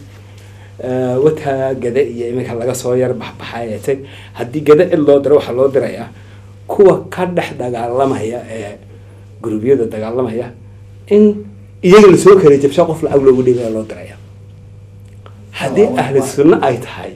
wataa gada iyo iminka laga soo yar baxbaxayatay haddii gada cid loo diro waxaa loo dirayaa kuwa ka dhex dagaalamaya ee gurubyada dagaalamaya in iyaga lasoo kala jabsha qof lacag loogu dhibaya loo diraya haddii ahli sunno ay tahay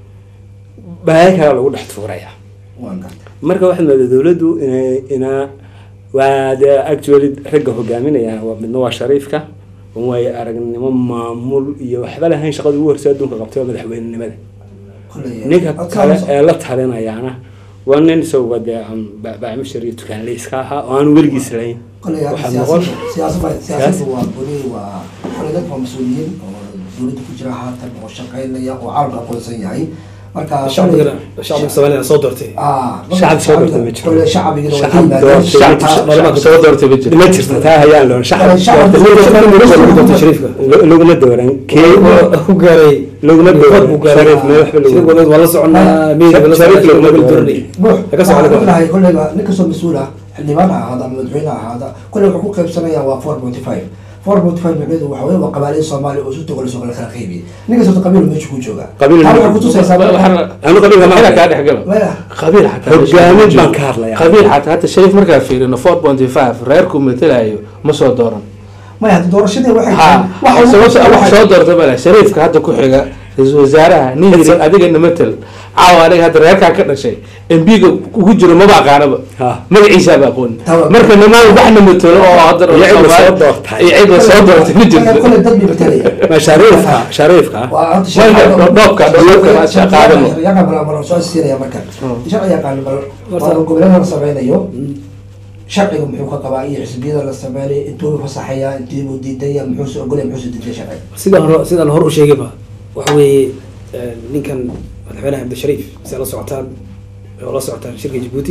baayo kale lagu dhex tuuraya marka waxaad moodaa dowladdu inay inaa waa dee actually ragga hogaaminaya waa midna waa shariifka waayo aragnimo maamul iyo waxba lahayn shaqada ugu horse adduunka qabtay waa madaxweynenimada ninka kale ee la talinayaana waa nin isaguba dee baacmishar iyo tukaanleyska ahaa oo aan weligiis lahayn waxaa noqon siyaasadu waa goli waa kole dad waa mas-uuliyiin oo dowladda ku jira haatan oo shaqeynaya oo caalamka aqoonsan yahay marka shacbigana shacbiga soomaaliya soo doortay Shacab soo doortay ma jiro. kole shacbigina waa ka Shacab yimaadeen doortay. shacabka- Shacab- soo doortay ma jiro ma jirta taa hayaan loon Shacab- shacab doortay shariifka laguma dooran kee ku gaaray laguma dooran ku gaaray shariif meel waxba shariif laguma walaal waa la soconaa media waa la Shariif soconaa laguma laguma dooran. dooranay buux Ka soo waxaan celiyo. ognahay koleyba nin kastoo mas-uul ah xildhibaan ha ahaada ama madaxweyne ha ahaada koley wuxuu ku qaybsanaya waa four point five four point five micneheedu waxa weye waa qabaaliya soomaaliya oo isu tago lasoo kala kala qaybiyey nin kastoo qabiil meesha ku jooga Qabiil- taa waxay kutusaysaa anu qabiilka ma waxaa kaa aqaan. dhex gala maya qabiil xataa Hogaamin baan ka hadlayaa. qabiil xataa hata shariif markaa fiirino four point five reerku matelayo ma soo dooran maya hadda doorashadii waxay ha waxa sababta ugu- wax soo doorta male shariifka hadda ku xiga ra-iisul wasaaraha nin yiri adiga namatel caawa aniga hadda reerkaa ka dhashay mbiga ugu jiro maba aqaanaba Ha. magaciisaaba aqoon Tawa. marka nimaan wax namatelo oo hadda Iyo cid la soo Soomaali- doortay. iyo cid la soo doortay ma jirto koley dad bay matalaya ma shariifka shariifka waa horta Waa sharciga- dhoobka, dhoobka, ma sha- qaadano. sharciga bal- bal soo siinaya markan sharci yaqaan bal maamul goboleedka la sameynayo sharciga muxuu ka qabaa iyo xisbiyada la sameynayo intuu fasaxaya intuu diidaya muxuuse ogolaya muxuuse diidaya sharciga sidaan hore sidaan hore u sheegayba waxa weeye eh, ninkan madaxweynaha cabdishariif si la socotaan oo la socotaan shirka jabuuti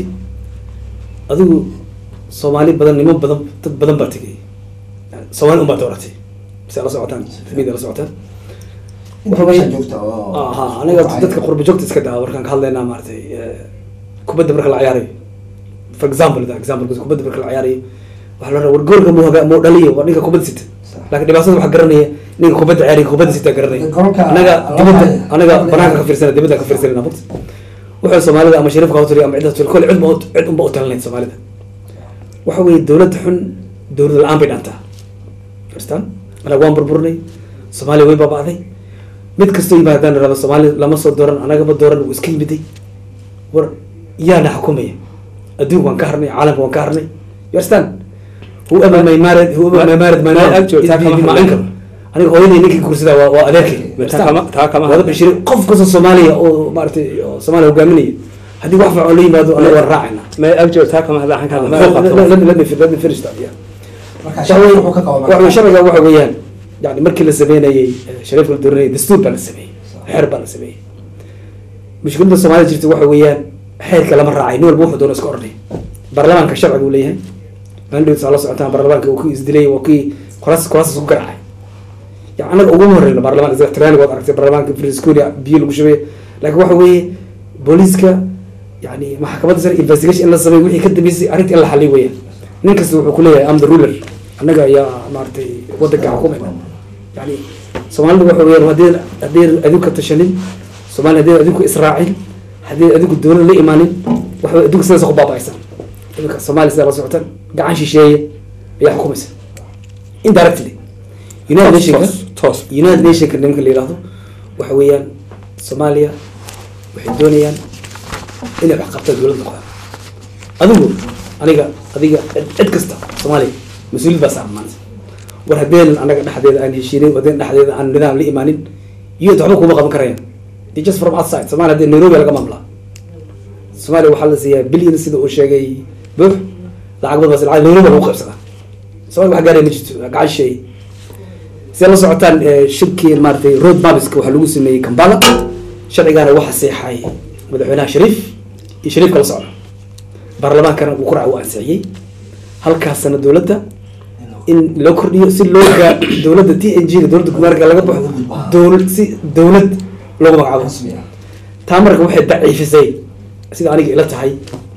adigu soomaali badan nimo badan dad badan baa tegay soomaali un baa dooratay si la socotaan media la socotaan inta Waxa weeye- meesha joogta oo aha aniga dadka qurba joogta iska daa warkaan ka hadlaynaa maaragtay eh, kubadda marka la ciyaarayo for example da example kubadda marka la ciyaarayo waxaa la rabaa war goolka muu haga muu dhaliyo waa ninka kubadda sita laakiin dhibaatada waxaa garanaya ninka kubadda ciyaariya kubadda sita garanaya Goolka- anaga dibadda lama- anaga lama- banaanka ka fiirsana dibadda ka fiirsanayna mut wuxuu soomaalida ama shariifka hawtari ama cidda tuli kolle cid ma cid unba u talinayd soomaalida waxa weeye dowladda xun dowlad la-aan bay dhantaa firstaan anaga waan burburnay soomaaliya way baaba'day mid kastoo yimaad haddaan irahdo soomaali lama soo dooran anagama dooran wuu iska yimiday war yaana xukumaya adduunka waan ka harnay caalamka waan ka harnay you understand whoever may married whoever may married my Well, man actually, is taa kama my hadlayo. uncle aniga hooyaday ninkii guursadaa waa waa adeerkay taa kama- taa kama wada hadla. bashiri qof kasta soomaaliya oo maaragtay oo soomaaliya hogaaminaya haddii wax fiican la yimaado anaga waan raacayna ma agjoog taa kama hadla xankaa let me finish that yeah marka waxa weeye- shaqada wuxuu ka qaba waxa weeye sharciga waxa weeyaan yani markii la sameynayey eh, shariifka la dooranayay dastuur baa la sameeyey xeer baa la sameeyey mushkiladda soomaalida jirta waxa weeyaan xeerka lama raacay nin walba wuxuu doono iska ordhay baarlamaanka sharciga uu leeyahay mandhows aa la socotaan baarlamaanka uu ku isdilay waa kii kuraas kuraasas ku garacay yani anaga uguma horeyno baarlamaanka sida training waad aragtay baarlamaanka frisconia biyo lagu shubay laakiin waxa weeye booliiska yani maxkamadda sare investigation in la sameeyo wixii ka dambeysay arrinta in la xaliy weeyaan nin kasta wuxuu kuleeyahay am the ruler annaga ayaa maaragtay wadanka xukumayna yani soomaalida waxa weeyaan haddii haddii adinku tashanin soomaaliya haddii adinku israacin haddii adinku dowlad la imaanin waxa adinku sidaas ku baaba'aysan iminka soomaaliya sidaa la socotan gacan shisheeye ayaa xukumaysa indirectly united Toos, nationka toos, toos. united nationka nimanka la yihahdo waxa weeyaan soomaaliya waxay doonayaan inay wax qabtaan dowladda noqdaan adigu aniga adiga cid- cid kasta soomaaliya mas-uuliyad baa saaran maanta war haddeen anaga dhexdeeda aan heshiinin haddeen dhexdeeda aan nidaam la imaanin iyod waxba kuma qaban karayaan They just from outside soomaaliya haddii nairobi laga maamlaa soomaaliya waxaa la siiyaa bilyan sida uu sheegay buux lacag badan bas lacag nairobi lagu qaybsadaa soomaaliya wax gaaraya ma jirto waa gacan sheey siday la socotaan eh, shirkii maaragtay road mapiska waxaa lagu sameeyey kambala sharcigaana waxa seexay madaxweynaha shariif iyo shariifka la socda baarlamaankana uu ku raac uu ansixiyey halkaasna dowladda in loo kordhiyo si loo gaa dowladda t n g da dowladda gumaarka laga baxo dowl si dowlad loogu magacaabo rasmi ah taa marka waxay daciifisay sida aniga ila tahay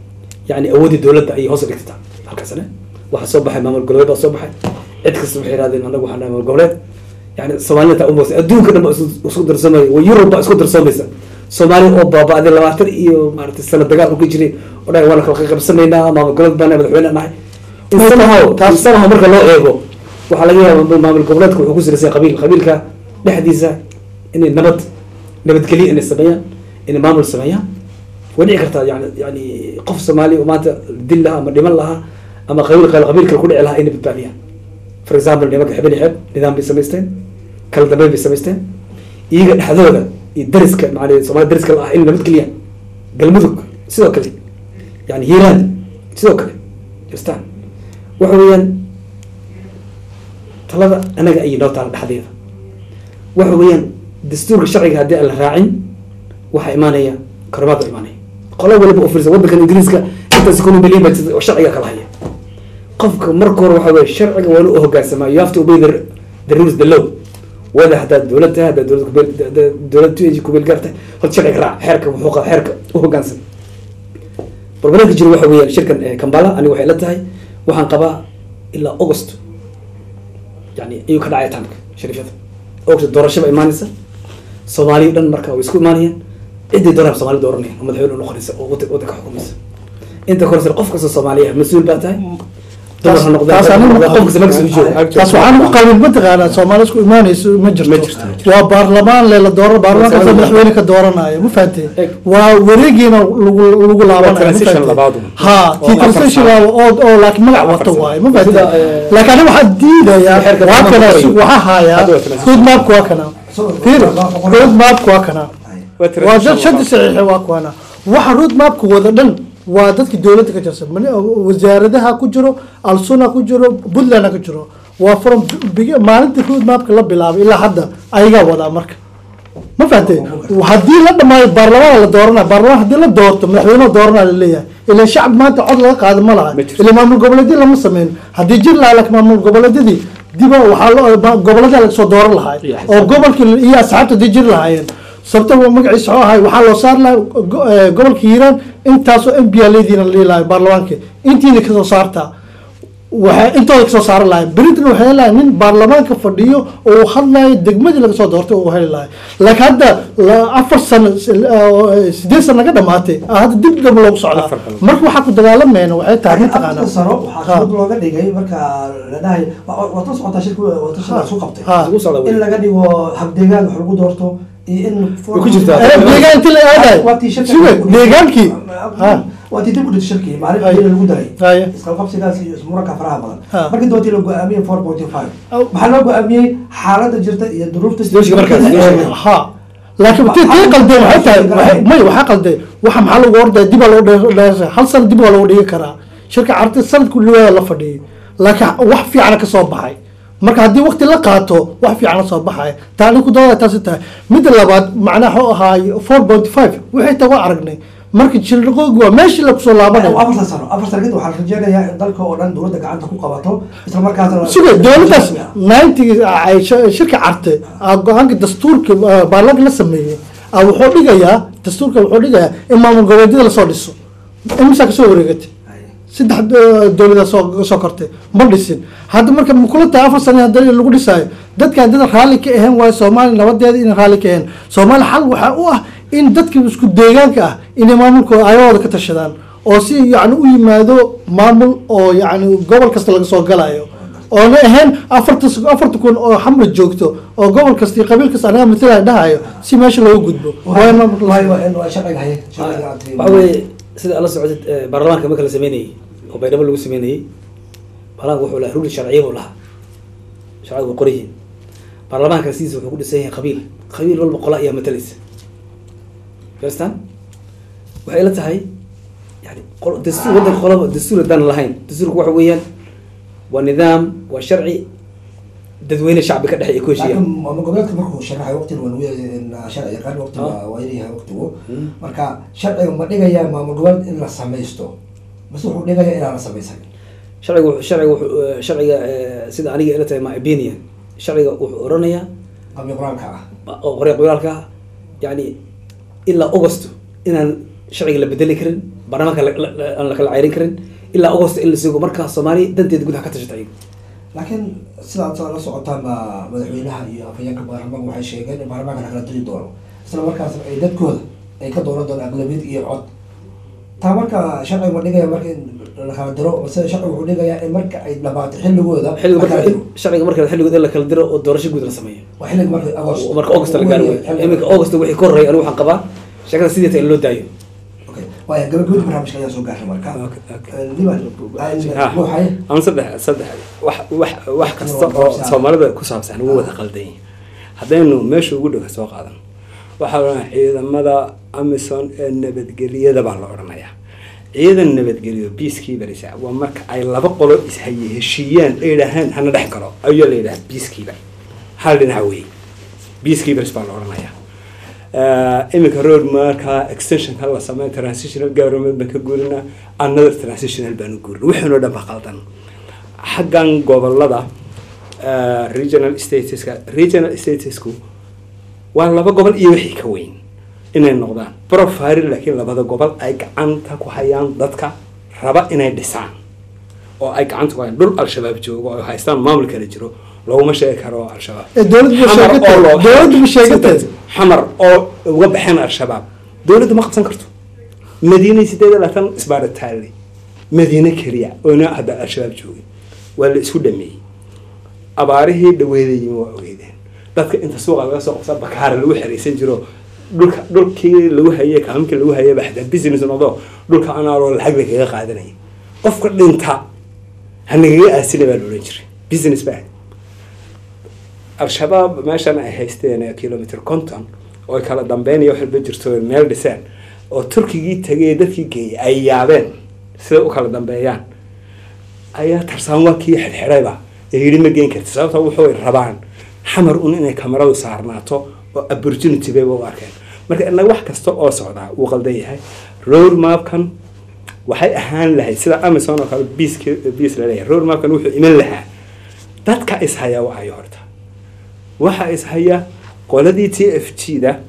yani awoodii dowladda ayay hoos u dhigtaa halkaasna waxaa soo baxay maamul goboleed baa soo baxay cid kasta waxay yidhahdeen anagu waxaa nahay maamul goboleed yani soomaalida taa umoos adduunka dhan ba isku isku darsamaya wa yurub baa isku darsoomaysa soomaaliya oo baaba'day labaatan iyo maaragtay sano dagaal uga jiray oo dhan waa la kala qabsanaynaa maamul goboleed baa nahay madaxweyne nahay in somehow taas somehow marka loo eego waxaa laga yaaba maamul goboleedka wuxuu ku silaysan qabiil qabiilka dhexdiisa inay nabad nabadgelyo inay sameeyaan inay maamul sameeyaan way dhici kartaa yani yani qof soomaali oo maanta dil lahaa ama dhiman lahaa ama qabiil qabiil qabiil kale ku dhici lahaa inay badbaadiyaan for example nimanka xibin xeeb nidaam bay samaysteen kala dambeyn bay samaysteen iyaga dhexdooda iyo dariska macnaa soomaali dariska la ah inay nabadgeliyaan galmudug sidoo kale yani hiiraan sidoo kale justaan waxa weeyaan talada anaga ayay noo taala dhexdeeda waxa weeyaan dastuurka sharciga haddii aan la raacin waxaa imaanaya koromaad baa imaanaya qola waliba u fiirsa waddankan ingiriiska intaas kun milyan baa jirta oo sharciga kala haya qofka marka hore waxa weye sharciga waa inuu u hogaansamaa you have to obey the, the rules the law wada haddaad dowlad tahay haddaad dowlad kubeel haddaad dowlad tu kubeel gaar tahay horta sharciga raac xeerka wuxuu qaba xeerka u hogaansan barbaranka jira waxa weeyaan shirkan eh, kambala aniga waxay la tahay waxaan qabaa ilaa august yani ayuu ka dhacaya taamka shariifyada august doorasho ba imaanaysa soomaaliya dhan marka way isku imaanayaan ciddii doonaa soomaali dooranaya oo madaxweyne u noqonaysa oo wad- waddanka xukumaysa inta koreysa qof kasta soomaaliya mas'uul baa tahay dumar ha noqdeen taas rag ha anigu- noqdeen, qof kasta markasta u jooga taas waxaan u qabin mataqaanaa soomaali isku imaanayso ma jirto waa baarlamaan lela dooro baarlamaankaas madaxweyne ka dooranayo ma fahanteen Eg. waa wareegiina lagu lagu laabanayo ma transition fahanteen? labaadu. ha Oo tii afar transition sano. oo oo laakiin magac Afar wato sano. waaye ma Sida, fahanteen eh, laakiin aniga waxaa diidayaa xeerka waa baarlamaanka kana qorayo. waxaa hayaa Hadda waa transition. road mapka waa kana So- fiir baarlamaanka qorayo. road mapka waa kana Waa transition waa dad labaad. shadi saxiixe waa kuwana waxa road mapka wada dhan waa dadki dowladda ka jirsan mani- wasaaradaha ku jiro alsuna ku jiro puntlandna ku jiro waa from big- maalintii road mapka la bilaabay ilaa hadda ayagaa wadaa marka ma fahamtay haddii la dhamaayo baarlamaan la doorana baarlamaan haddii la doorto madaxweyne doorana la leeyahay ilaa shacab maanta cod laga qaado ma laha Ma jirto. ilaa maamul goboleedyo lama sameyn haddii jir lahaa laakiin maamul goboleedyadii diba waxaa loo goboleeda laga soo dooran lahay Iyo oo gobolkii iyo asxaabta hadii jir lahaayeen sababta waa magaciisa oo ahay waxaa loo saar lahay go- eh, gobolka hiiraan intaasoo m b a ladiina la dhihi lahay baarlamaanka intiina kasoo saartaa waxay intooda kasoo saaran lahay britain waxay heli lahay nin baarlamaanka fadhiyo oo uu hadlayo degmadii laga soo doortay uu heli lahay laakiin hadda la- afar sano s- oo, eh, sideed sano naga dhamaatay ah, hadda dib dab loogu socdaa Afar kale. marka waxaa ku dagaalamayna waxay tahay afarta mataqaanaa sano waxaa Ha. shuruud looga dhigay marka la dhahay wata socotaa shirka wata shirka isku qabtay Ha. Ugu socda wey. in laga dhigo habdeegaan wax lagu doorto iyo in Way ku jirtaa. Eh, deegaantii la aadayo Waa tii shirka- siwe deegaankii ha waa tii dib u dhigtay shirkii maalin Haye. lagu daayay haye isqabqabsigaas iyo ismuranka faraha badan Ha. markii doontii la go-aamiyey four point five Aw. maxaa loo go-aamiyey xaaladda jirta iyo duruufta Dooshiga markaas, dooshiga. ha laakiin tii tii qaldeen waxay tahay waxay- may waxaa qaldeen waxa maxaa lagu ordaya dib aa loo dhe hal sana dib waa loogu dhigi karaa shirka carti sanadku liwaada la fadhiyay laakiin wax fiicana ka soo baxay marka haddii waqti la qaato wax fiican soo baxaya taani ku dooda taasi tahay midda labaad macnaha wuxuu ahaay four point five wixii ta waa aragnay marka shirqoogi waa meeshii lakusoo laabanayo afartan sano afar sano kadib waxaa la rajeynayaa in dalka oo dhan dowladda gacanta ku qabato isla markaasna suga dowladdaas ninety ay sh- shirka carte aa go-aanka dastuurka ah, baarlamaanka la sameeyey ah, wuxuu dhigayaa dastuurka wuxuu dhigayaa in maamul goboleedyada lasoo dhiso imisaa kasoo wareegatay saddex do- dowladaa soo soo kortay ma dhisin hadda marka makula tahay afar sane hadda lagu dhisaayo dadkan dad raalli ka ahayn waayo soomaaliya nabadeeda inay raalli ka ahayn soomaaliya xal waxaa u ah in dadka isku deegaanka ah inay maamulkooda ayahooda ka tashadaan oo si yani u yimaado maamul oo yani gobol kasta laga soo galayo oona ahayn afarta afarta kun oo xamla joogto oo gobol kasta iyo qabiil kasta anaga matala dhahayo si meesha looga gudbo waa in maamulka la- waa sharciga haye sharciga aad waxa weeye sida ala socotid eh, baarlamaanka marka la sameynayey oo baydhabo lagu sameynayey baarlamaanka wuxuu lahaa ruli sharciya buu lahaa sharciga way qoran yihiin baarlamaanka sidiisa wuxuu ku dhisan yahay qabiil qabiil walba qola ayaa matalaysa understand waxay la tahay yani qol- dastuur waddanka qolaba dastuur haddaan lahayn dastuurka waxa weeyaan waa nidaam waa sharci dadweyne shacbi ka dhexe ay ku heshiiyaan laakiin maamul goboleedka markuu sharaxay waqtiga waa lagu yahay sharci yaqaan waqti waa waa yaryahay waqtigu marka sharciga ma dhigayaa maamul goboleed in la samaysto base wuxuu dhigayaa inaan la samaysan sharciga wuxuu- sharciga wuxuu, eh, sharciga eh, sida aniga ila tahay my opinion sharciga wuxuu oranayaa qabiil qur-aanka ah oo qorya qoraalka ah yani ilaa augusto inaan sharciga la bedeli karin baarlamaanka la- la- la- aan la kala ceyrin karin ilaa augusto in la sugo markaa soomaaliya danteeda gudaha ka tashata iyagu laakiin sidaad sa- la socotaan ba madaxweynaha iyo afhayeenka baarlamaanka waxay sheegeen in baarlamaanka la kala diri doono isla markaasna ay dadkooda ay ka dooran doonaan aqlabiyad iyo cod taa marka sharciga ma dhigaya marka in la kala diro mase sharciga wuxuu dhigayaa in marka ay dhamaato xilligooda xilliga la kala marka diro. sharciga marka xilligood in la kala diro oo doorasho guud la sameeyo waa xilliga marka agost marka augusto la gaaro wey iminka augusto wixii ka horreeya anigu waxaan qabaa sheekada sideeta in loo daayo Okay. waaya gabagabadii barnaamijka ayaa soo gaarnay marka Okay, okay. Eh, liban Ha, buuxay aan saddex saddex wax wax wax kasta oo soomaalida ku saabsan ugu wada qaldan yihin haddaynu meesha ugu dhow soo qaadan waxaa la odhanayaa ciidamada amison ee nabadgelyada baa la odhanayaa ciidan nabadgelyo peacekeepersa waa marka ay laba qolo ishaye heshiiyaan ay yidhaahaan hana dhex galo ayaa la yidhaha peacekeeper hal dhinaca wey peacekeepers baa la odhanayaa iminka road marka extensionka la sameyn transitional government baan ka guurinaa another transitional baan u guurina wixinoo dhan ba qaldan xaggan gobolada eh, regional statuska regional statusku waa laba gobol iyo wixii ka weyn inay noqdaan profile laakiin labada gobol ay gacanta ku hayaan dadka raba inay dhisaan oo ay gacanta ku hayaan dhul al-shabaab joogo oo haystaan maamul kala jiro looguma sheegi karo al-shabaab Eh, dowladdu ma Xamar sheegatay? oo loo- Dowladdu ma sheegatay? xamar oo uga baxeen al-shabaab dowladdu ma qabsan karto madiina sideed iyo labaatan isbaara taallay madiine keliya oona hadda al-shabaab joogay waa la isku dhameeyey abaarihii dhaweeda yimi waa ogeydeen dadka inta suuqa laga soo qabsa bakaara lagu xeraysan jiro dhulka dhulkii lagu hayay kaaminka lagu hayay ba xataa business noqdo dhulka anaaloo lacag lagaga qaadanaya qofka dhinta hanagaga aasina baa la odhan jiray business baa al-shabaab meeshan ay haysteen kilomitr conton oo ay kala dambeyn iyo waxalba jirto meel dhiseen oo turkigii tagay dadkii geeyay ay yaabeen siday u kala dambeeyaan ayaa tarsaan waa kii xidhxidhayba ee yidhi ma geen karti sababta wuxuu rabaan xamar un inay kamaradu saarnaato oo opportunity bayba u arkeen marka inaga wax kasta oo socdaa wuu qaldan yahay road mapkan waxay ahaan lahayd sida amazon oo kale biisk biis laleeyahay road mapkan wuxuu iman lahaa dadka ishaya waayo horta waxa ishaya qoladii t f g da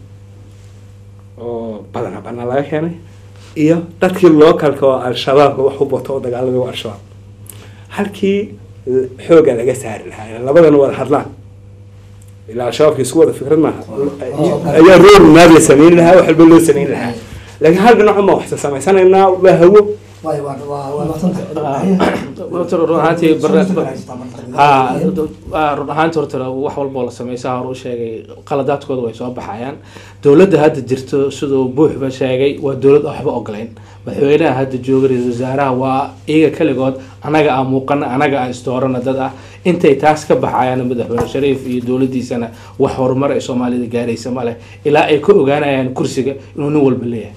oo badana badna laga keenay iyo dadkii localka oo al-shabaabka wax u bato oo dagaalamay waa al-shabaab halkii l- xooga laga saari lahaa labadana wada hadlaan ilaa al-shabaabka isku wada fikrad maaha ayaa road map la sameyn lahaa wax walba loo sameyn lahaa laakiin hal dhinaco ma waxsa samaysanaynaa waa hawo waay waa waa waa madsanta horta run ahaantii bara- ha ah, run ahaantii horta wax walboo la sameysa hor u sheegay qaladaadkooda way soo baxayaan dowladda hadda jirto siduu buuxba sheegay waa dowlad aan waxba ogolayn madaxweynaha hadda jooga ra-iisul wasaaraha waa iyaga kaligood anaga aan muuqana anaga aan istoorana dad ah intay taas ka baxayaan madaxweyne shariif iyo dowladiisana wax horumar ay soomaalida gaaraysa ma leh ilaa ay ka ogaanayaan kursiga inuu nin walba leeyahay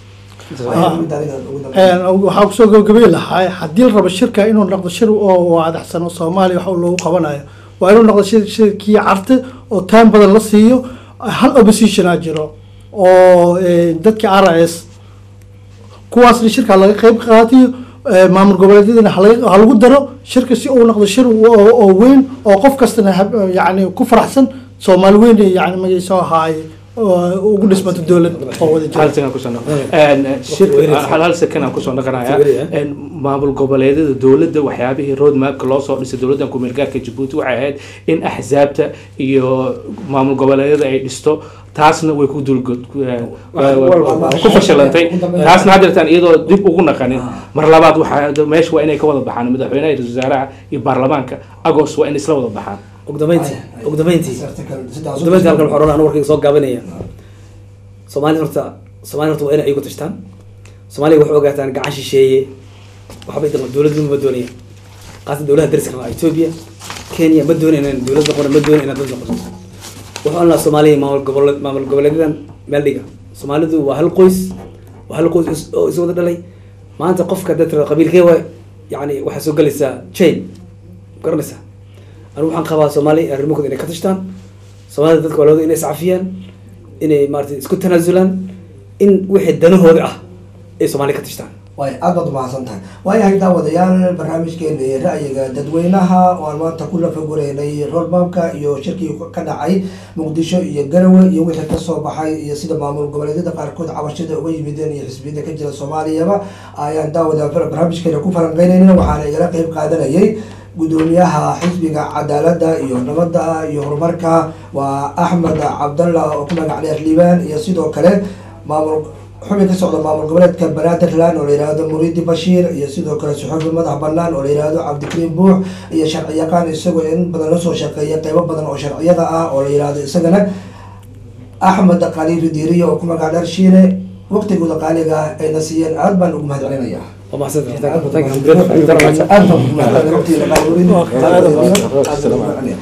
waxaa kusoo gabagabay lahaa haddii la rabo shirka inuu noqdo shir oo wadaxsan oo soomaaliya waxa loogu qabanayo waa inuu noqdo shir shirkii carte oo time badan la siiyo hal oppositiona jiro oo eh, dadka r s kuwaasna shirka laga qeyb qaatiyo eh, maamul goboleedyadana halaga- ha lagu daro shirka si uu noqdo shir oo oo weyn oo qof kastana hab- yani ku faraxsan soomaali weyn yani magaciisa ahaaye oo ugu dhismanta dowlad oo wada jira hal second kusoo noq- een, shirka- Weynays. hal hal second aan kusoo noqonaya Weli, eh? een, maamul goboleedyada dowladda waxyaabihii road mapka loo soo dhisay dowladdan kumeelgaarka jabuuti waxay ahayd in axsaabta iyo maamul goboleedyada ay dhisto taasna way ku dulgod ku ku fashilantay taasna haddeertaan iyadoo dib ugu naqanin mar labaad waxaa meesha waa inay ka wada baxaan madaxweynaha iyo ra-iisul wasaaraha iyo baarlamaanka agos waa in isla wada baxaan ugu dambeyntii ugu dambeyntii ugu dambeyntii halkan waxaan oranaa anu warkayga soo gaabanaya soomaaliya horta soomaaliya horta waa inay iyagu tashtaan soomaaliya waxay ogaataan gacan shisheeye waxba idin dowladnimo ma doonaya qaasatan dowladaha dariska ah ethiopia kenya ma doonaya inaan dowlad noqono ma doonaya inaan dad noqono waxaan lahaa soomaaliya maamul gobole maamul goboleedyadan meel dhiga soomaalidu waa hal qoys waa hal qoys is- oo is wada dhalay maanta qofka dad tira qabiilkee waa yani waxaa soo gelaysaa chain garanaysaa anigu waxaan qabaa soomaaliya arrimahooda inay ka tashtaan soomaalida dadka walooda inay iscafiyaan inay maarata isku tanaasulaan in wixii danahooda ah ay soomaaliya ka tashtaan way aad baad umahadsan tahay waayahay daawadayaal barnaamijkeena ra'yiga dadweynaha oo aan maanta ku lafagureynay roadmapka iyo shirkii ka dhacay muqdisho iyo garawe iyo wixii kasoo baxay iyo sida maamul goboleedyada qaarkood cabashada uga yimideen iyo xisbiyada ka jira soomaaliyaba ayaan daawada barnaamijkeena ku falanqeynayna waxaana igala qeyb qaadanayay gudoomiyaha xisbiga cadaalada iyo nabada iyo horumarka waa axmed cabdallah oo ku magac dheer liibaan iyo sidoo kale maamul xubin ka socda maamul goboleedka banaadirland oo la yihahdo muriidi bashiir iyo sidoo kale suxufi madax banaan oo la yihahdo cabdikariim buux iyo sharci yaqaan isagoo in badan lasoo shaqeeya qeybo badan oo sharciyada ah oo la yihahdo isagana axmed qaliiri diiriye oo ku magac dheer shiine waqtigooda qaaliga ah ayna siiyeen aad baan ugu mahad celinaya waa mahadsan aad baan ugu mahad celinaya.